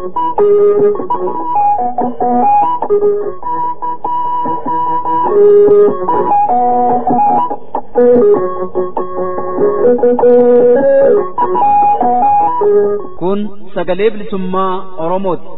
Kun sagalee bilisummaa Oromooti.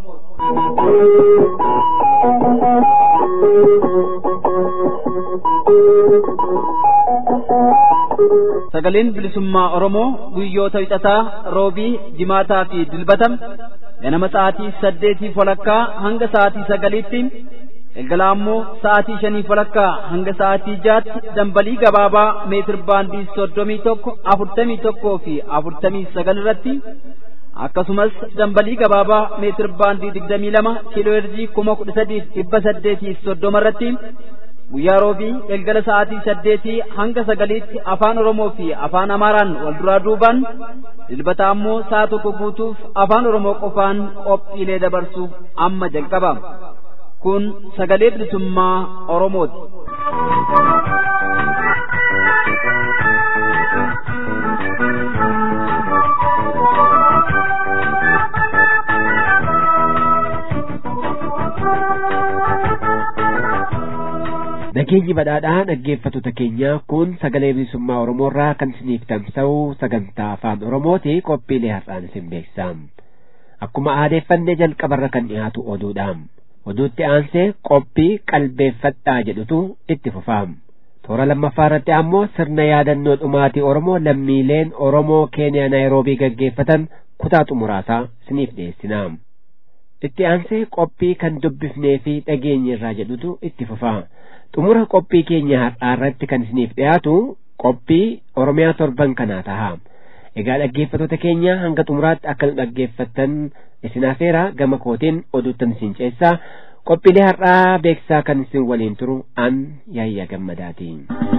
Sagaleen bilisummaa Oromoo guyyoota wixataa roobii jimaataa fi dilbatam ganama sa'aatii saddeetii walakkaa hanga sa'aatii sagaliitti galgala ammoo sa'aatii shanii walakkaa hanga sa'aatii jaatti dambalii gabaabaa meetir baandii soddomii tokko afurtamii tokkoo fi afurtamii sagal irratti akkasumas dambalii gabaabaa meetir baandii digdamii lama kiiloo herjii kuma kudha sadiif dhibba saddeetii soddoma irratti guyyaa roobii galgala sa'aatii saddeetii hanga sagaliitti afaan oromoo fi afaan amaaraan wal duraa duubaan dilbata ammoo sa'a tokko guutuuf afaan oromoo qofaan qophiilee dabarsuuf amma jalqaba kun sagalee bilisummaa oromooti. Nageenyi badhaadhaa dhaggeeffattoota keenya kun sagalee bilisummaa Oromoorraa kan isiniif tamsa'u sagantaa afaan Oromooti qophiilee har'aan isin beeksisa. Akkuma aadeeffanne jalqabarra kan dhiyaatu oduudha. Oduutti aansee qophii qalbeeffadhaa jedhutu itti fufa. Toora lammaffaa irratti ammoo sirna yaadannoo dhumaatii Oromoo lammiileen Oromoo Keeniyaa Naayiroobii gaggeeffatan kutaa xumuraasaa isiniif dhiyeessina. Itti aansee qophii kan dubbifnee fi dhageenye irraa jedhutu itti fufa. xumura qophii keenya har'aa irratti kan isiniif dhiyaatu qophii oromiyaa torban kanaa taha egaa dhaggeeffattoota keenya hanga xumuraatti akka nu dhaggeeffattan isin afeera gama kootiin oduuttan isin ceessaa qophiilee har'aa beeksisaa kan isin waliin turu an yaayyaa gammadaati.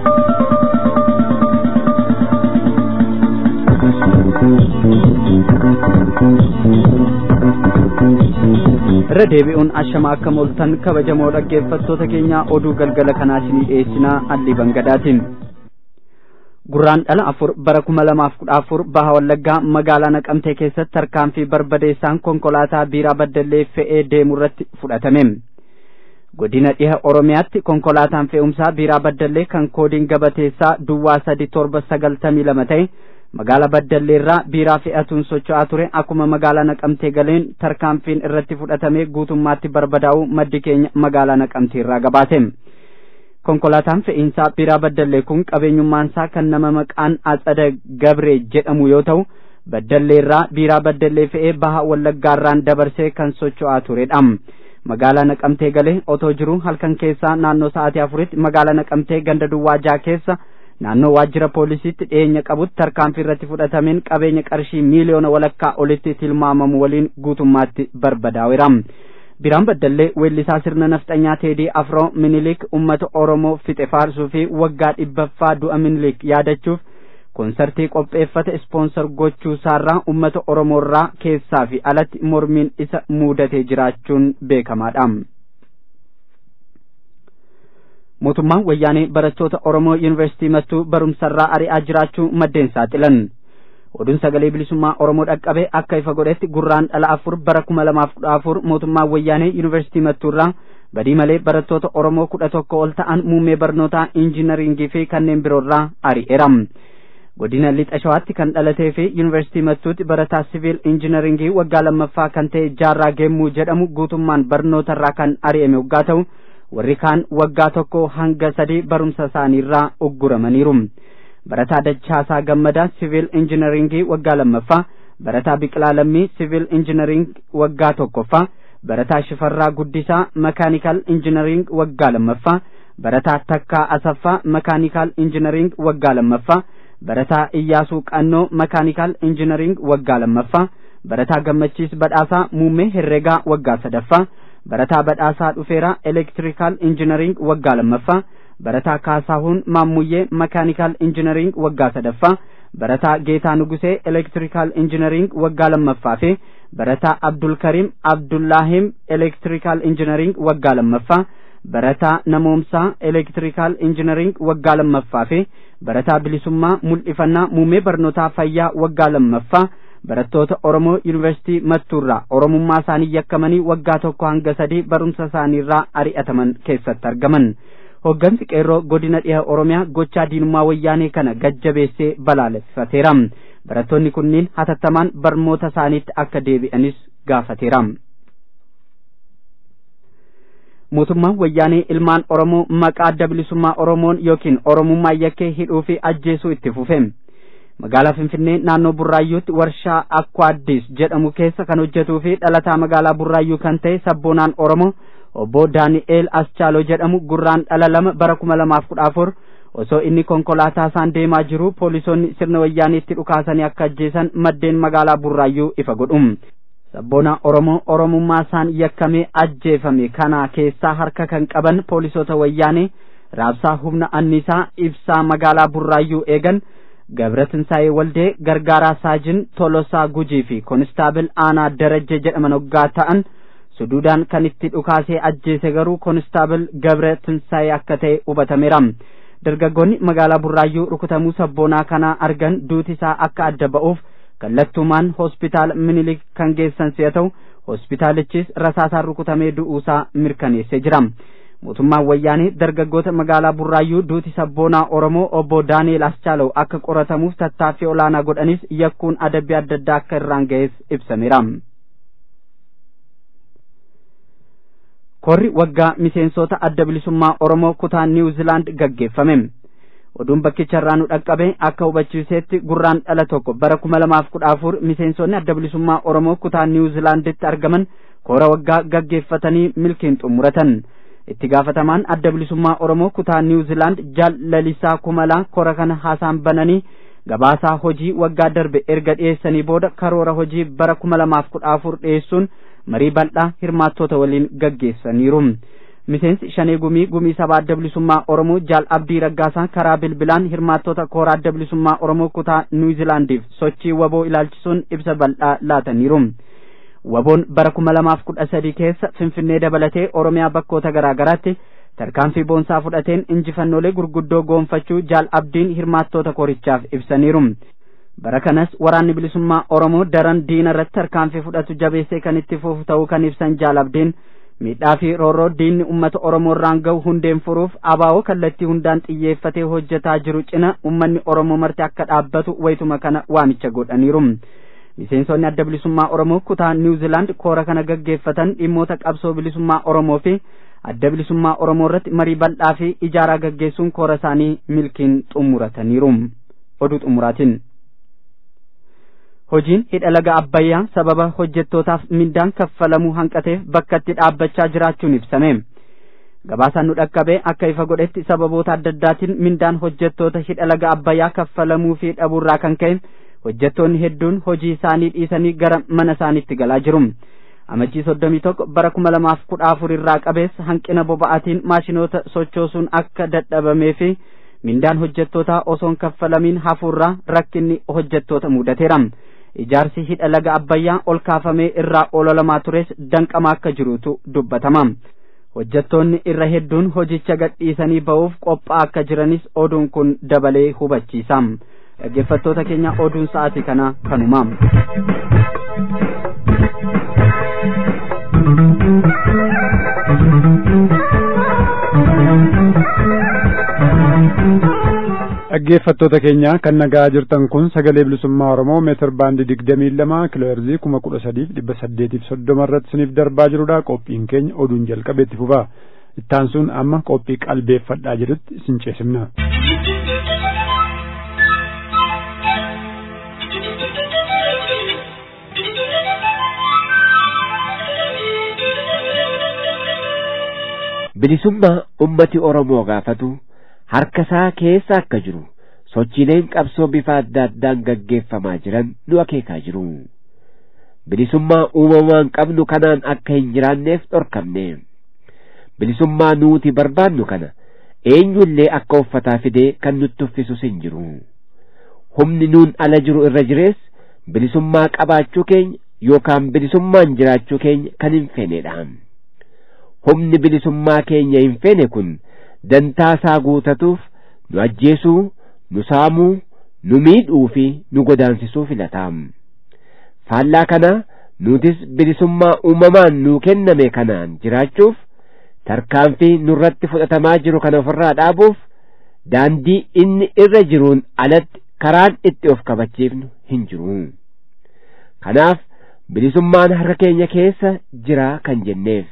irra deebi'uun ashama akka mooltan kabajamoo dhaggeeffattoota keenya oduu galgala kanaa isinii dhiyeessinaa allii bangadaatiin gurraan dhala afur bara kuma lamaaf kudha afur baha wallaggaa magaalaa naqamtee keessatti tarkaanfii barbadeessaan konkolaataa biiraa baddallee fe'ee deemu irratti fudhatame godina dhiha oromiyaatti konkolaataan fe'umsaa biiraa baddallee kan koodiin gabateessaa duwwaa sadi torba sagaltamii lama ta'e magaalaa baddalleerraa biiraa fe'atuun socho'aa ture akkuma magaalaa naqamtee galeen tarkaanfiin irratti fudhatamee guutummaatti barbadaa'uu maddi keenya magaalaa naqamteerraa gabaase konkolaataan fe'iinsaa biiraa baddallee kun qabeenyummaansaa kan nama maqaan atsada gabree jedhamu yoo ta'u baddalleerraa biiraa baddallee fe'ee baha wallaggaarraan dabarsee kan socho'aa turedha magaalaa naqamtee galee otoo jiruu halkan keessaa naannoo sa'aatii afuritti magaalaa naqamtee ganda duwwaa jaa keessa naannoo waajjira poolisiitti dhiyeenya qabutti tarkaanfii irratti fudhatameen qabeenya qarshii miiliyoona walakkaa olitti tilmaamamu waliin guutummaatti barbadaa'eera. Biraan Baddallee weellisaa sirna nafxanyaa Teedii Afroo Minilik uummata Oromoo fixe faarsuu fi waggaa dhibbaffaa du'a Minilik yaadachuuf koonsartii qopheeffate ispoonsar gochuu isaarraa uummata Oromoorraa keessaa fi alatti mormiin isa muudatee jiraachuun beekamaadha. mootummaan wayyaanee barattoota Oromoo yuunivarsiitii mattuu barumsarraa ari'aa jiraachuu maddeen saaxilan. Oduun sagalee bilisummaa Oromoo dhaqqabe akka ifa godhetti gurraan dhala afur bara kuma lamaaf kudha afur mootummaan wayyaanee yuunivarsiitii mattuurraa badii malee barattoota Oromoo kudha tokko ol ta'an muummee barnootaa injinaringii fi kanneen biroorraa ari'eera. Godina lixa shawaatti kan dhalatee fi yuunivarsiitii mattuutti barataa siviil injinaringii waggaa lammaffaa kan ta'e jaarraa geemmuu jedhamu guutummaan barnootarraa kan ari'ame waggaa ta'u warri kaan waggaa tokko hanga sadii barumsa isaaniirraa ugguramaniiru. Barataa Dachaasaa Gammadaa Siviil Injinaringii waggaa lammaffaa, Barataa Biqilaa Lammii Siviil Injinaring waggaa tokkoffaa, Barataa Shifarraa Guddisaa Makaanikal Injinaring waggaa lammaffaa, Barataa Takkaa Asaffaa Makaanikal Injinaring waggaa lammaffaa, Barataa Iyyaasuu Qannoo Makaanikal Injinaring waggaa lammaffaa, Barataa Gammachiis Badhaasaa Muummee Herreegaa waggaa sadaffaa, barataa badhaasaa dhufeeraa elektirikaal injinaring waggaa lammaffaa barataa kaasahuun maammuyyee makaanikaal injinaring waggaa sadaffaa barataa geetaa nugusee elektirikaal injinaring waggaa lammaffaa fi barataa abdulkariim abdullaahim elektirikaal injinaring waggaa lammaffaa barataa namoomsaa elektirikaal injinaring waggaa lammaffaa fi barataa bilisummaa mul'ifannaa muummee barnootaa fayyaa waggaa lammaffaa barattoota Oromoo Yuunivarsiitii Mattuurraa Oromummaa isaanii yakkamanii waggaa tokko hanga sadii barumsa isaaniirraa ari'ataman keessatti argaman. Hoggansi qeerroo godina dhiha Oromiyaa gochaa diinummaa wayyaanee kana gajjabeessee balaaleffateera. Barattoonni kunniin hatattamaan barnoota isaaniitti akka deebi'anis gaafateera. mootummaan wayyaanee ilmaan Oromoo maqaa adda bilisummaa Oromoon yookiin Oromummaa yakkee hidhuu fi ajjeesuu itti fufe. Magaalaa Finfinnee naannoo Burraayyuutti warshaa Akkaaddis jedhamu keessa kan hojjetuu fi dhalataa magaalaa Burraayyuu kan ta'e sabboonaan Oromoo obbo Daani'eel Aschaaloo jedhamu gurraan dhala lama bara kuma lamaaf kudha afur osoo inni konkolaataa isaan deemaa jiru poolisoonni sirna wayyaaniitti dhukaasanii akka ajjeesan maddeen magaalaa Burraayyuu ifa godhu. sabboona Oromoo Oromummaa isaan yakkamee ajjeefame kana keessaa harka kan qaban poolisoota wayyaanee raabsaa humna annisaa ibsaa magaalaa Burraayyuu eegan Gabratinsaayee Waldee Gargaaraa Saajin Tolosaa Gujii fi Konistaabil Aanaa Darajje jedhaman hoggaa ta'an suduudaan kan itti dhukaasee ajjeese garuu Konistaabil Gabratinsaayee akka ta'e hubatameera. Dargaggoonni magaalaa Burraayyuu rukutamuu sabboonaa kanaa argan duuti isaa akka adda ba'uuf kallattumaan hospitaala minilik kan geessan si'a ta'u hospitaalichis rasaasaan rukutamee du'uusaa mirkaneessee jira. Mootummaan wayyaanee dargaggoota magaalaa Burraayyuu duuti sabboonaa Oromoo obbo Daani'eel Aschaalaw akka qoratamuuf tattaaffii olaanaa godhanis yakkuun adabbii adda addaa akka irraan ga'es ibsameera. Korri waggaa miseensota adda bilisummaa Oromoo kutaa Niwuzilaand gaggeeffame. oduun bakkicha irraa nu dhaqqabe akka hubachiisetti gurraan dhala tokko bara kuma lamaaf kudha afur miseensonni adda bilisummaa oromoo kutaa niwuzilaanditti argaman koora waggaa gaggeeffatanii milkiin xumuratan itti gaafatamaan adda bilisummaa oromoo kutaa niwuzilaand jaal lalisaa kumalaa koora kana haasaan bananii gabaasaa hojii waggaa darbe erga dhiyeessanii booda karoora hojii bara kuma lamaaf kudha afur dhiyeessuun marii bal'aa hirmaattota waliin gaggeessaniiru. miseensi shanee gumii gumii sabaa adda bilisummaa oromoo jaal abdii raggaasaa karaa bilbilaan hirmaattota kooraa adda bilisummaa oromoo kutaa niwuzilaandiif sochii waboo ilaalchisuun ibsa bal'aa laataniiru waboon bara kuma lamaaf kudha sadii keessa finfinnee dabalatee oromiyaa bakkoota garaa garaatti tarkaanfii boonsaa fudhateen injifannoolee gurguddoo goonfachuu jaal abdiin hirmaattoota koorichaaf ibsaniiru bara kanas waraanni bilisummaa oromoo daran diina irratti tarkaanfii fudhatu jabeessee kan itti fufu ta'uu kan ibsan jaal abdiin miidhaa fi roorroo diinni ummata oromoo irraan gahu hundeen furuuf abaa'oo kallattii hundaan xiyyeeffatee hojjetaa jiru cina ummanni oromoo marti akka dhaabbatu wayituma kana waamicha godhaniiru miseensonni adda bilisummaa oromoo kutaa niwuzilaand koora kana gaggeeffatan dhimmoota qabsoo bilisummaa oromoo fi adda bilisummaa oromoo irratti marii bal'aa fi ijaaraa gaggeessuun koora isaanii milkiin xumurataniiru oduu xumuraatiin hojiin hidha laga abbayyaa sababa hojjettootaaf mindaan kaffalamuu hanqateef bakka itti dhaabbachaa jiraachuun ibsame gabaasaan nu dhaqqabe akka ifa godhetti sababoota adda addaatiin mindaan hojjettoota hidha laga abbayyaa kaffalamuu fi dhabuurraa kan ka'e hojjettoonni hedduun hojii isaanii dhiisanii gara mana isaaniitti galaa jiru amajjii soddomii tokko bara kuma lamaaf kudha afur irraa qabeessa hanqina boba'aatiin maashinoota sochoosuun akka dadhabamee fi mindaan hojjettootaa osoon kaffalamiin hafuurraa rakkinni hojjettoota mudateera ijaarsi hidha laga abbayyaa ol kaafamee irraa ololamaa tures danqamaa akka jirutu dubbatama hojjettoonni irra hedduun hojicha gadhiisanii ba'uuf qophaa akka jiranis oduun kun dabalee hubachiisa dhaggeeffattoota keenya oduun sa'aatii kana kanuma dhaggeeffattoota keenya kan nagaa jirtan kun sagalee bilisummaa oromoo meetir baandii digdamii lama kiloo heerzii kuma kudha sadiif dhibba saddeetiif soddoma irratti isiniif darbaa jirudha qophiin keenya oduun jalqabee itti fufa ittaan sun amma qophii qalbeeffadhaa jedhutti isin ceesifna. bilisummaa ummati oromoo gaafatu harka isaa keessa akka jiru sochiileen qabsoo bifa adda addaan gaggeeffamaa jiran nu akeekaa jiru bilisummaa uumamaan qabnu kanaan akka hin jiraanneef dhorkamne bilisummaa nuuti barbaannu kana eenyullee akka uffataa fidee kan nutti uffisus hin jiru humni nuun ala jiru irra jirees bilisummaa qabaachuu keenya yookaan bilisummaan jiraachuu keenya kan hin feenedha humni bilisummaa keenya hin feene kun dantaa isaa guutatuuf nu ajjeesuu nu saamuu nu miidhuu fi nu godaansisuu filataa faallaa kanaa nutis bilisummaa uumamaan nuu kenname kanaan jiraachuuf tarkaanfii nurratti fudhatamaa jiru kana ofirraa dhaabuuf daandii inni irra jiruun alatti karaan itti of kabachiifnu hin jiru kanaaf bilisummaan harka keenya keessa jira kan jenneef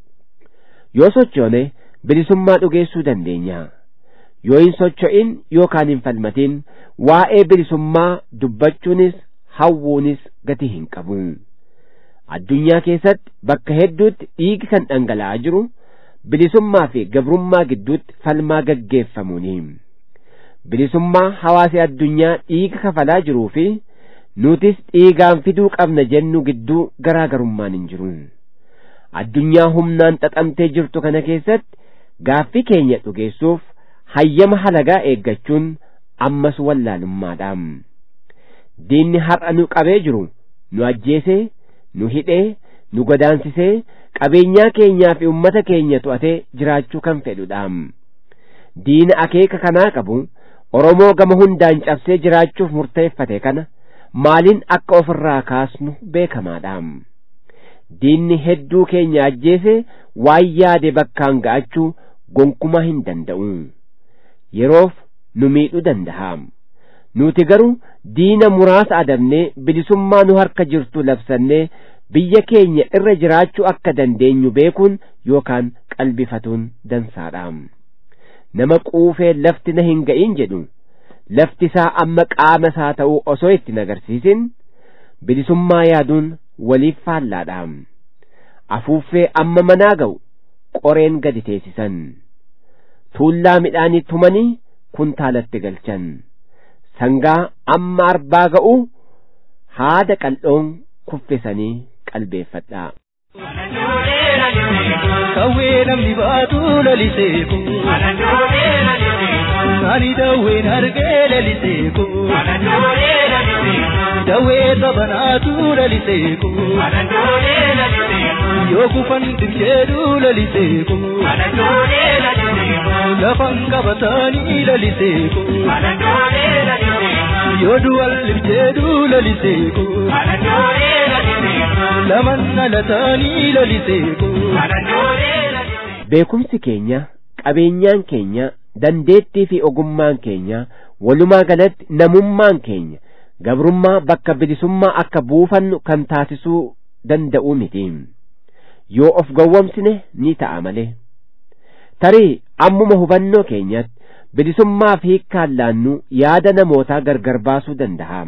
yoo sochoone bilisummaa dhugeessuu dandeenya yoo hin socho'in yookaan hin falmatin waa'ee bilisummaa dubbachuunis hawwuunis gatii hin qabu addunyaa keessatti bakka hedduutti dhiigi kan dhangala'aa jiru bilisummaa fi gabrummaa gidduutti falmaa gaggeeffamuuni bilisummaa hawaasi addunyaa dhiiga kafalaa jiruu fi nutis dhiigaan fiduu qabna jennu gidduu garaagarummaan hin jiru addunyaa humnaan xaxamtee jirtu kana keessatti gaaffii keenya dhugeessuuf hayyama halagaa eeggachuun ammas wallaalummaadha diinni har'a nu qabee jiru nu ajjeesee nu hidhee nu godaansisee qabeenyaa keenyaa fi ummata keenya to'atee jiraachuu kan fedhudha diina akeeka kanaa qabu oromoo gama hundaan cabsee jiraachuuf murteeffate kana maaliin akka ofirraa kaasnu beekamaadha diinni hedduu keenya ajjeese waan yaade bakkaan ga'achuu gonkumaa hin danda'u yeroof nu miidhuu danda'a nuti garuu diina muraasa adabnee bilisummaa nu harka jirtu labsannee biyya keenya irra jiraachuu akka dandeenyu beekuun yookaan qalbifatuun dansaadha nama quufee lafti na hin ga'in jedhu lafti isaa amma qaama isaa ta'uu osoo itti nagarsiisin bilisummaa yaaduun waliif faallaadha afuuffee amma manaa ga'u qoreen gadi teessisan tuullaa midhaanii tumanii kuntaalatti galchan sangaa amma arbaa ga'u haada qal'oon kuffisanii qalbeeffadhaa. Kawwee namni baatu laliseeku. Nani dawween argee laliseeku. Dawwee sabanaatu laliseeku. Yoo kufan dirjeedu laliseeku. Lafan qabatanii laliseeku. Yoo duwal dirjeedu laliseeku. Laman dhalatanii laliseeku. beekumsi keenya qabeenyaan keenya dandeettii fi ogummaan keenya walumaa galatti namummaan keenya gabrummaa bakka bilisummaa akka buufannu kan taasisuu danda'u miti yoo of gowwomsine ni ta'a malee tarii ammuma hubannoo keenyatti bilisummaa fi hiikkaan laannu yaada namootaa gargar baasuu danda'a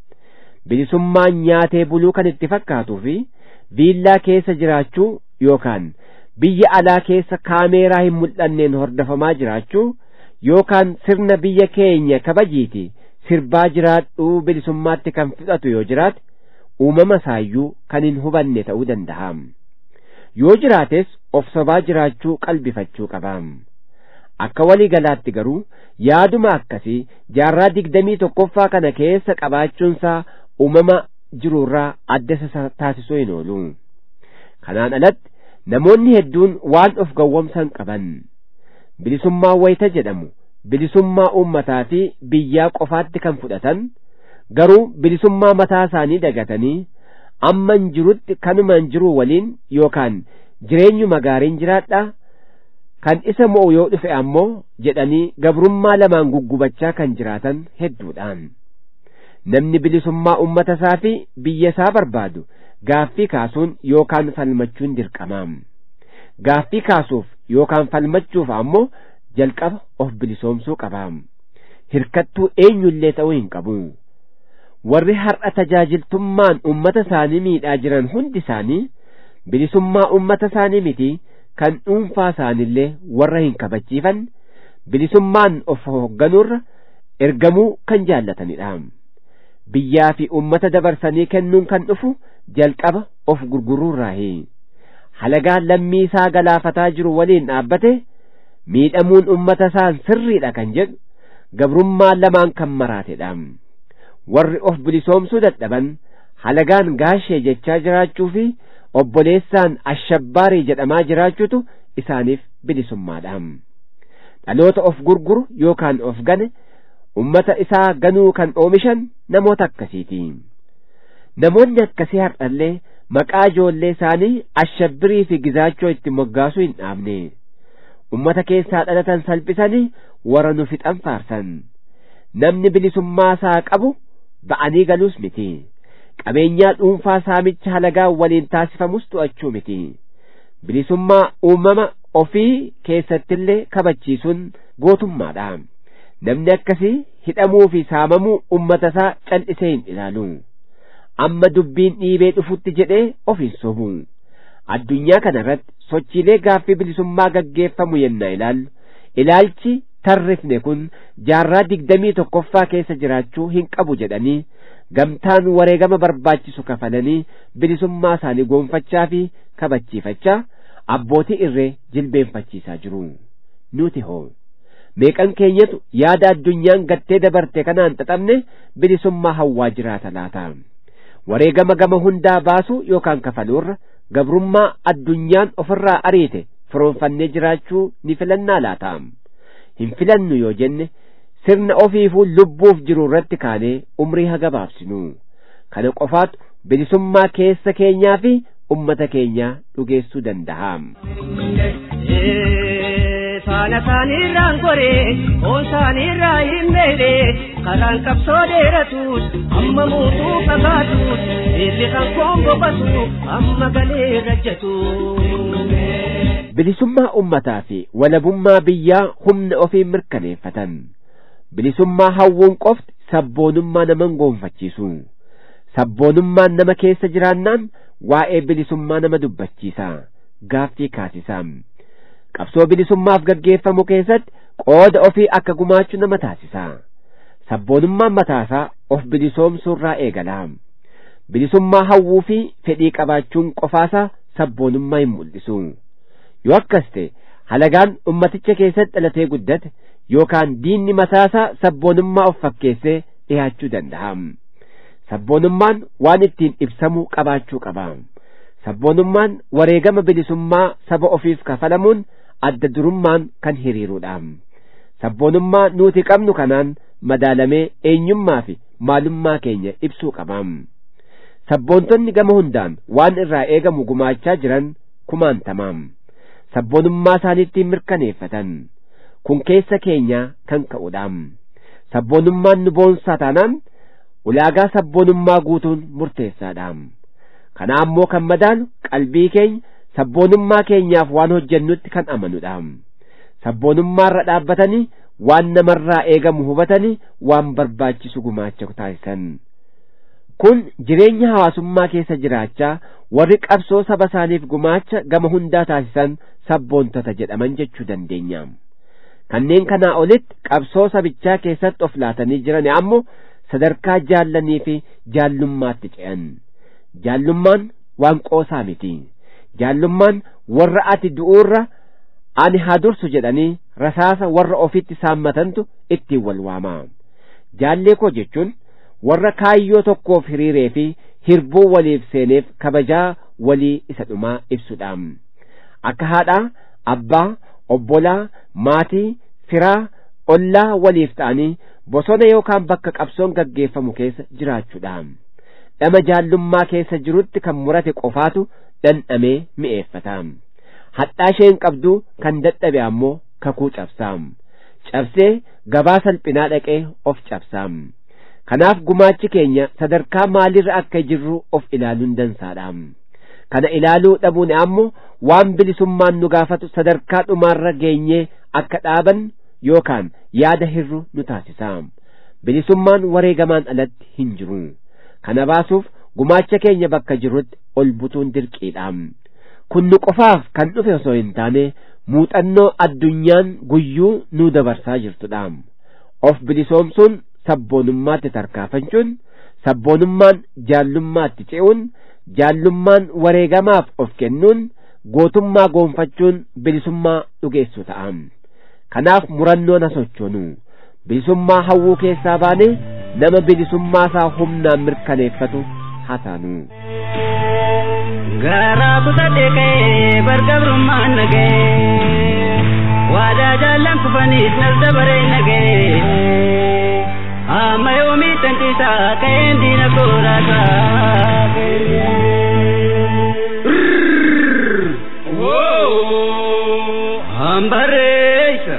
bilisummaan nyaatee buluu kan itti fakkaatuu fi viillaa keessa jiraachuu yookaan biyya alaa keessa kaameeraa hin mul'anneen hordofamaa jiraachuu yookaan sirna biyya keenya kabajiiti sirbaa jiraadhuu bilisummaatti kan fudhatu yoo jiraate uumama isaayyuu kan hin hubanne ta'uu danda'a yoo jiraates of sobaa jiraachuu qalbifachuu qaba akka walii galaatti garuu yaaduma akkasii jaarraa digdamii tokkoffaa kana keessa qabaachuunsaa uumama jiruurraa adda isa taasisuu hin oolu kanaan alatti namoonni hedduun waan of gowwomsan qaban bilisummaa wayita jedhamu bilisummaa uummataa fi biyyaa qofaatti kan fudhatan garuu bilisummaa mataa isaanii dagatanii amman jirutti kanumaan jiruu waliin yookaan jireenyuma gaariin jiraadha kan isa mo'u yoo dhufe ammoo jedhanii gabrummaa lamaan guggubachaa kan jiraatan hedduudhaan namni bilisummaa ummata isaa fi biyya isaa barbaadu gaaffii kaasuun yookaan falmachuun dirqamaam gaaffii kaasuuf yookaan falmachuuf ammoo jalqaba of bilisoomsuu qabaam hirkattuu eenyullee ta'uu hin qabu warri har'a tajaajiltummaan ummata isaanii miidhaa jiran hundi isaanii bilisummaa ummata isaanii miti kan dhuunfaa isaanillee warra hin kabachiifan bilisummaan of hoogganuurra ergamuu kan jaallatanidha biyyaa fi ummata dabarsanii kennuun kan dhufu jalqaba of gurguruurraahi halagaan lammii isaa galaafataa jiru waliin dhaabbate miidhamuun ummata isaan sirriidha kan jedhu gabrummaa lamaan kan maraatedha warri of bilisoomsuu dadhaban halagaan gaashee jechaa jiraachuu fi obboleessaan ashabbaarii jedhamaa jiraachuutu isaaniif bilisummaadha dhaloota of gurguru yookaan of gane ummata isaa ganuu kan oomishan namoota akkasiiti namoonni akkasii har'allee maqaa ijoollee isaanii ashabbirii fi gizaachoo itti moggaasuu hin dhaabne ummata keessaa dhalatan salphisanii warra nu fixan faarsan namni bilisummaa isaa qabu ba'anii galuus miti qabeenyaa dhuunfaa saamicha halagaa waliin taasifamus to'achuu miti bilisummaa uumama ofii keessattillee kabachiisuun gootummaadha namni akkasii hidhamuu fi saamamuu ummata isaa cal'isee hin ilaalu amma dubbiin dhiibee dhufutti jedhee of hin sobu addunyaa kanarratti sochiilee gaaffii bilisummaa gaggeeffamu yennaa ilaallu ilaalchi tarrifne kun jaarraa digdamii tokkoffaa keessa jiraachuu hin qabu jedhanii gamtaan wareegama barbaachisu kafalanii bilisummaa isaanii goonfachaa fi kabachiifachaa abbootii irree jilbeenfachiisaa jiru nuti hoo meeqan keenyatu yaada addunyaan gattee dabarte kanaan xaxamne bilisummaa hawwaa jiraata laata wareegama gama hundaa baasuu yookaan kafaluurra gabrummaa addunyaan ofirraa ariite firoonfannee jiraachuu ni filannaa laata hin filannu yoo jenne sirna ofiifuu lubbuuf jiru irratti kaanee umrii hagabaabsinu kana qofaatu bilisummaa keessa keenyaa fi ummata keenyaa dhugeessuu danda'a. faana isaaniirraan goree oon isaaniirraa hin beele karaan qabsoo dheeratuus amma muutuu fagaatuus eebbi kan koon boqotu amma galee rajjatu. bilisummaa ummataa fi walabummaa biyyaa humna ofii mirkaneeffatan bilisummaa hawwuun qofti sabboonummaa naman goonfachiisu sabboonummaan nama keessa jiraannaan waa'ee bilisummaa nama dubbachiisa gaaffii kaasisa qabsoo bilisummaaf gaggeeffamu keessatti qooda ofii akka gumaachuu nama taasisa sabboonummaan mataasaa of bilisoomsuurraa eegala bilisummaa hawwuu fi fedhii qabaachuun qofaasaa sabboonummaa hin mul'isu yoo akkas ta'e halagaan ummaticha keessatti dhalatee guddate yookaan diinni mataasaa sabboonummaa of fakkeessee dhiyaachuu danda'a sabboonummaan waan ittiin ibsamu qabaachuu qaba sabboonummaan wareegama bilisummaa saba ofiif kafalamuun adda durummaan kan hiriirudha sabboonummaa nuti qabnu kanaan madaalamee eenyummaa fi maalummaa keenya ibsuu qaba sabboontonni gama hundaan waan irraa eegamu gumaachaa jiran kumaantamaam sabboonummaa isaaniitti mirkaneeffatan kun keessa keenya kan ka'udha sabboonummaan nu boonsaa taanaan ulaagaa sabboonummaa guutuun murteessaadha kana ammoo kan madaalu qalbii keenya sabboonummaa keenyaaf waan hojjennutti kan amanudha sabboonummaarra dhaabbatanii waan namarraa eegamu hubatanii waan barbaachisu gumaacha taasisan kun jireenya hawaasummaa keessa jiraachaa warri qabsoo saba isaaniif gumaacha gama hundaa taasisan sabboontota jedhaman jechuu dandeenya kanneen kanaa olitti qabsoo sabichaa keessatti of laatanii jiran ammoo sadarkaa jaallanii fi jaallummaatti ce'an jaallummaan waan qoosaa miti jaallummaan warra ati du'uurra ani haa dursu jedhanii rasaasa warra ofitti saammatantu ittiin wal waama jaallee koo jechuun warra kaayyoo tokkoof hiriiree fi hirbuu waliif seeneef kabajaa walii isa dhumaa ibsudha akka haadhaa abbaa obbolaa maatii firaa ollaa waliif ta'anii bosona yookaan bakka qabsoon gaggeeffamu keessa jiraachuudha dhama jaallummaa keessa jirutti kan murate qofaatu dhandhamee mi'eeffata hadhaa isheen qabduu kan dadhabe ammoo kakuu cabsaam cabsee gabaa salphinaa dhaqee of cabsaam kanaaf gumaachi keenya sadarkaa maalirra akka jirru of ilaaluun dansaadha kana ilaaluu dhabuun ammoo waan bilisummaan nu gaafatu sadarkaa dhumaarra geenyee akka dhaaban yookaan yaada hirru nu taasisa bilisummaan wareegamaan alatti hin jiru kana baasuuf gumaacha keenya bakka jirrutti ol butuun dirqiidha kun nu qofaaf kan dhufe osoo hin taane muuxannoo addunyaan guyyuu nu dabarsaa jirtudha of bilisoomsuun sabboonummaatti tarkaafachuun sabboonummaan jaallummaatti ce'uun jaallummaan wareegamaaf of kennuun gootummaa goonfachuun bilisummaa dhugeessu ta'a kanaaf murannoon haa sochoonu bilisummaa hawwuu keessaa baane nama bilisummaa isaa humnaan mirkaneeffatu haa taanu. garaa kutadhee ka'ee bargabrummaan nagee waadaa jaallan kufaniis nas dabaree nagee amma yoomii tantiisaa ka'een diina koorataa. Hambareessa.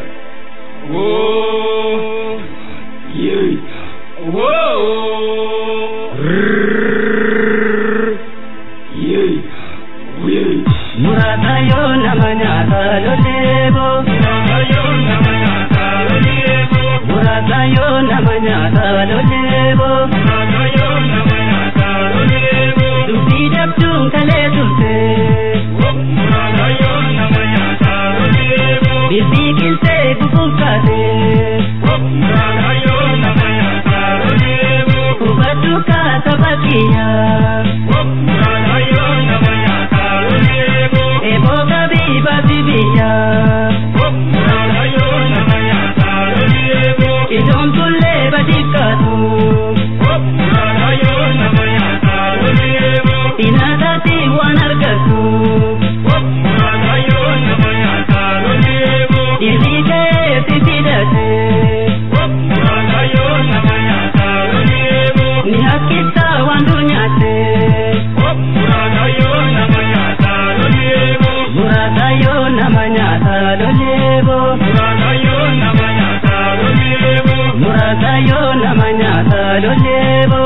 Murata yo nama nyata lolebo Murata yo nama nyata lolebo Dubbi dabduun kalee tulte Bibbii qiltee gufuufate Hubaddu kaasa bakkiyaa Eboo gabii baasi biyyaa Ijoon tullee badikkaatu Inaadhaati waan argatu Dhiirri ka'ee si fidate Ni hakkisa waan dur nyaate Murata yoo nama nyaata loleebo Murata yoo nama nyaata loleebo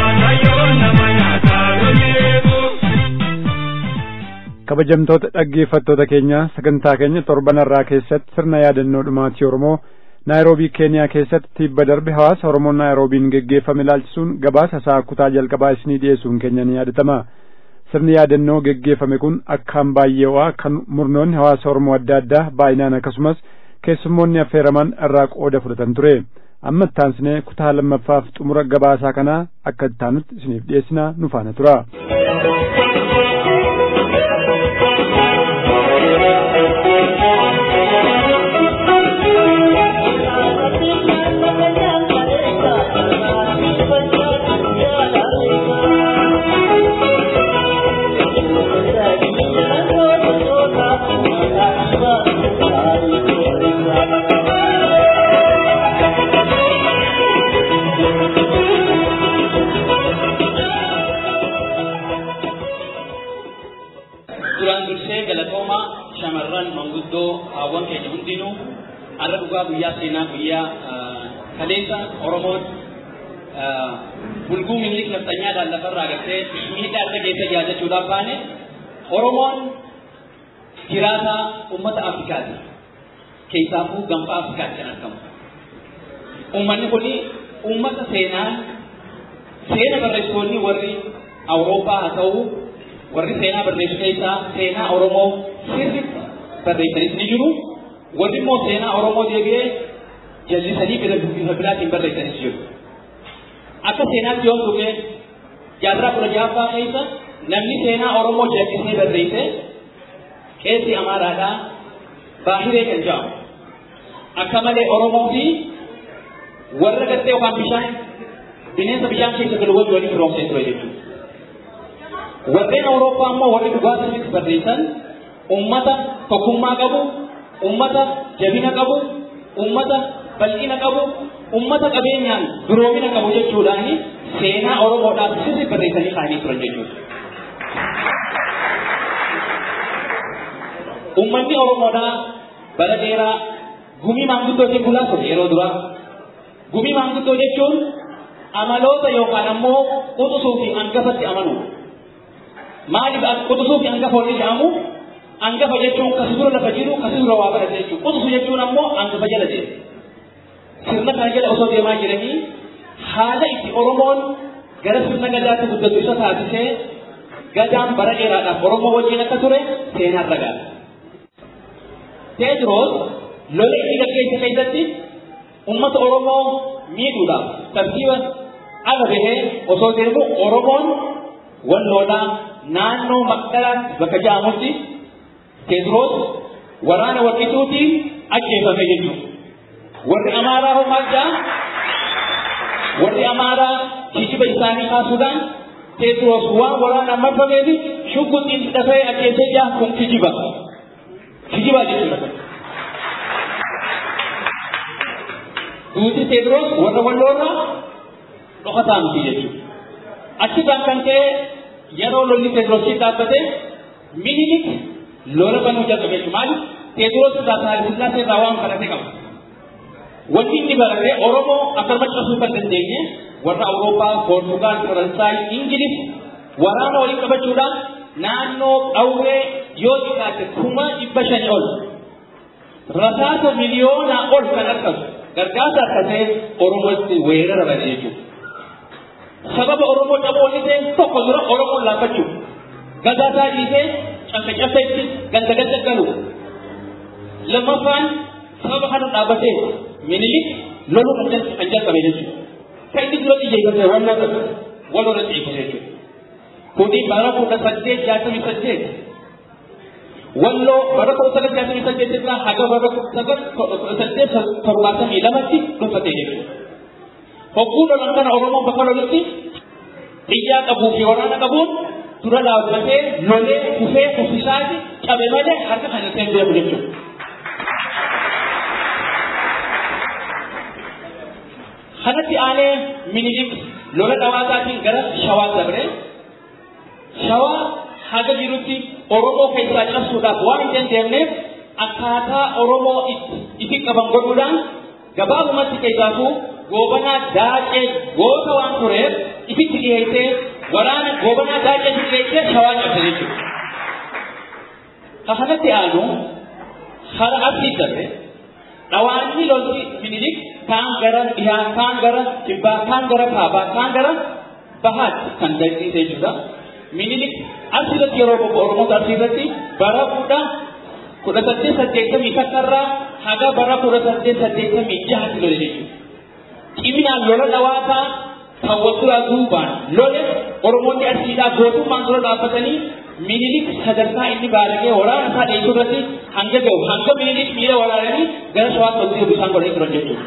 kabajamtoota dhaggeeffattoota keenya sagantaa keenya torbanarraa keessatti sirna yaadannoo dhumaatii oromoo naayiroobii keeniyaa keessatti tibba darbe hawaasa oromoo naayiroobiin geggeeffame ilaalchisuun gabaasa isaa kutaa jalqabaa isinii dhiyeessuun keenya ni yaadatama sirni yaadannoo geggeeffame kun akkaan baay'ee ho'aa kan murnoonni hawaasa oromoo adda addaa baay'inaan akkasumas keessummoonni affeeraman irraa qooda fudhatan ture amma ittaansinee kutaa lammaffaaf xumura gabaasaa kanaa akka ittaanutti isiniif dhiyeessinaa nu faana tura. duraan dursee galatoomaa shamarran manguddoo haawwan keenya hundinuu har'a dhugaa guyyaa seenaa guyyaa kaleessa oromoon bulguu minlik nafxanyaadhaan lafarraa gartee miidhaa adda keessa yaadachuudhaaf baane oromoon jiraataa ummata afrikaati keessaafuu gaanfa afrikaatti kan argamu ummanni kuni ummata seenaa seena barreessitoonni warri awurooppaa haa ta'u warri seenaa barreessu keessaa seenaa Oromoo sirriitti barreessanis ni jiru. Warri immoo seenaa Oromoo deebi'ee jallisanii bifa biraatiin barreessanis jiru. Akka seenaatti yoo tuqe jaarraa kudha ja'affaa keessa namni seenaa Oromoo jallisee barreesse qeessi Amaaraadhaa Baahiree kan jedhamu. Akka malee Oromoo fi warra gartee yookaan bishaan bineensa bishaan keessa galu wajji waliin firoomsee ture jechuudha. warreen awurooppaa immoo warri dhugaatiinis barreessan ummata tokkummaa qabu ummata jabina qabu ummata bal'ina qabu ummata qabeenyaan duroomina qabu jechuudhaan seenaa oromoodhaaf sirri barreessanii kaa'anii turan jechuudha. Ummanni Oromoodhaa bara dheeraa gumii maanguddootiin bulaa ture yeroo duraa. Gumii maanguddoo jechuun amaloota yookaan ammoo quxusuu fi hangafatti amanu. maaliif quxusuu fi hangafa waliin jedhamu hangafa jechuun kasi dura lafa jiru kasi dura waa barate jechuudha quxusu jechuun ammoo hangafa jala deema sirna kana jala osoo deemaa jiranii haala itti oromoon gara sirna gadaatti guddatu isa taasisee gadaan bara dheeraadhaaf oromoo wajjin akka ture seenaan ragaadha. Teediroos lola inni gaggeesse keessatti uummata oromoo miidhuudhaaf tartiiba ala bahee osoo deemu oromoon walloodhaa naannoo maqdalaatti bakka jedhamutti Teediroos waraana warqituutiin ajjeefame jechuudha. Warri Amaaraa homaa jaa warri Amaaraa kijiba isaanii kaasuudhaan Teediroos waan waraanaan marfameef shugguxiin dafee ajjeesee jaa kun kijiba. Kijiba jechuudha. Duuti Teediroos warra walloorraa dhokataa miti jechuudha. Achirraan kan ka'e yeroo lolli teediroosii dhaabbate minilik lola banuu jalqabe maali teediroos irraa saalisilaa irraa waan kadhate qaba. Wanti inni barate Oromoo akka maccasuu kan dandeenye warra Awurooppaa, Poortugaal, Faransaay, Ingiliz waraana waliin qabachuudhaan naannoo qawwee yoo xiqqaate kuma dhibba shanii ol rasaasa miliyoonaa ol kan argamu gargaarsa akkasee Oromootti weerara bane jechuudha. Sababa Oromoo dhaboo inni ta'e tokko dura Oromoon laaffachuu gagaasaa dhiisee cabbe cabbeetti ganda ganda galu. Lammaffaan sababa kana dhaabbatee minilik loluu kan jalqabe jechuudha. Kan inni dura xiyyeeffate waan nama wal irra xiyyeeffate jechuudha. Kuni bara kudha saddeet jaatamii saddeet walloo bara kudha sagal jaatamii saddeet irraa haga bara kudha saddeet torbaatamii lamatti dhufate jechuudha. Hogguu lolan kana Oromoon bakka lolutti xiyyaa qabuu fi waraana qabuun dura dhaabbatee lolee kufee kufisaati cabe malee harka kan ittiin beeku jechuudha. Kanatti aanee minilik lola dhawaataatiin gara shawaa dabre shawaa haga jirutti Oromoo keessaa cabsuudhaaf waan hin dandeenyeef akkaataa Oromoo itti qaban godhuudhaan gabaabumatti keessaafuu goobanaa daacee goota waan tureef ifitti dhiyeessee waraana goobanaa daacee dhiyeessee shawaa cabse jechuudha. Kanatti aanu hara asii darbe dhawaanni lolti minilik kaan gara dhihaa kaan gara kibbaa kaan gara kaabaa kaan gara bahaatti kan dal'iise jechuudha. Minilik asirratti yeroo bobba'u Oromoota asirratti bara kudha kudha saddeet saddeettamii takkarraa haga bara kudha saddeet saddeettamii jahatti lole jechuudha. Ciminaan lola dhawaataa kan walduraa duubaan lole Oromoonni asiidhaa gootummaan dura dhaabbatanii minilik sadarkaa inni baaragee waraana isaa dheessuu irratti hanga gahu hanga minilik miila waraananii gara shawaatti walitti bishaan godhanii turan jechuudha.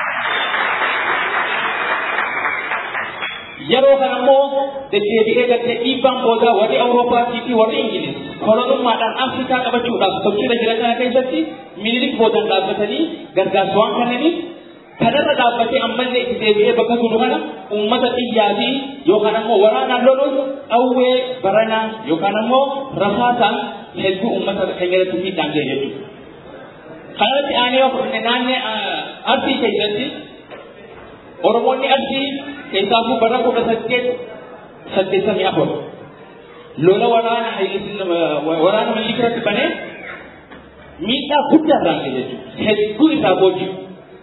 Yeroo kana immoo deddeebi'ee gartee dhiibbaan boodaa warri Awurooppaatii fi warri Ingiliz kolonummaadhaan Afrikaa qabachuudhaaf sochiirra jiran kana keessatti minilik boodaan dhaabbatanii gargaarsa waan kannaniif kanarra dhaabbatee ammallee itti deebi'ee bakka turu kana uummata xiyyaa fi yookaan ammoo waraanaan loluun qawwee baranaa yookaan ammoo rasaasaan hedduu uummata keenya irratti miidhaan ga'e jechuudha. Kanarratti aanee naannee arsii keessatti Oromoonni arsii keessaafuu bara kudha saddeet saddeettamii afur lola waraana waraana milikiratti banee miidhaa guddaa irraan ga'e jechuudha. Hedduu isaa booji'u.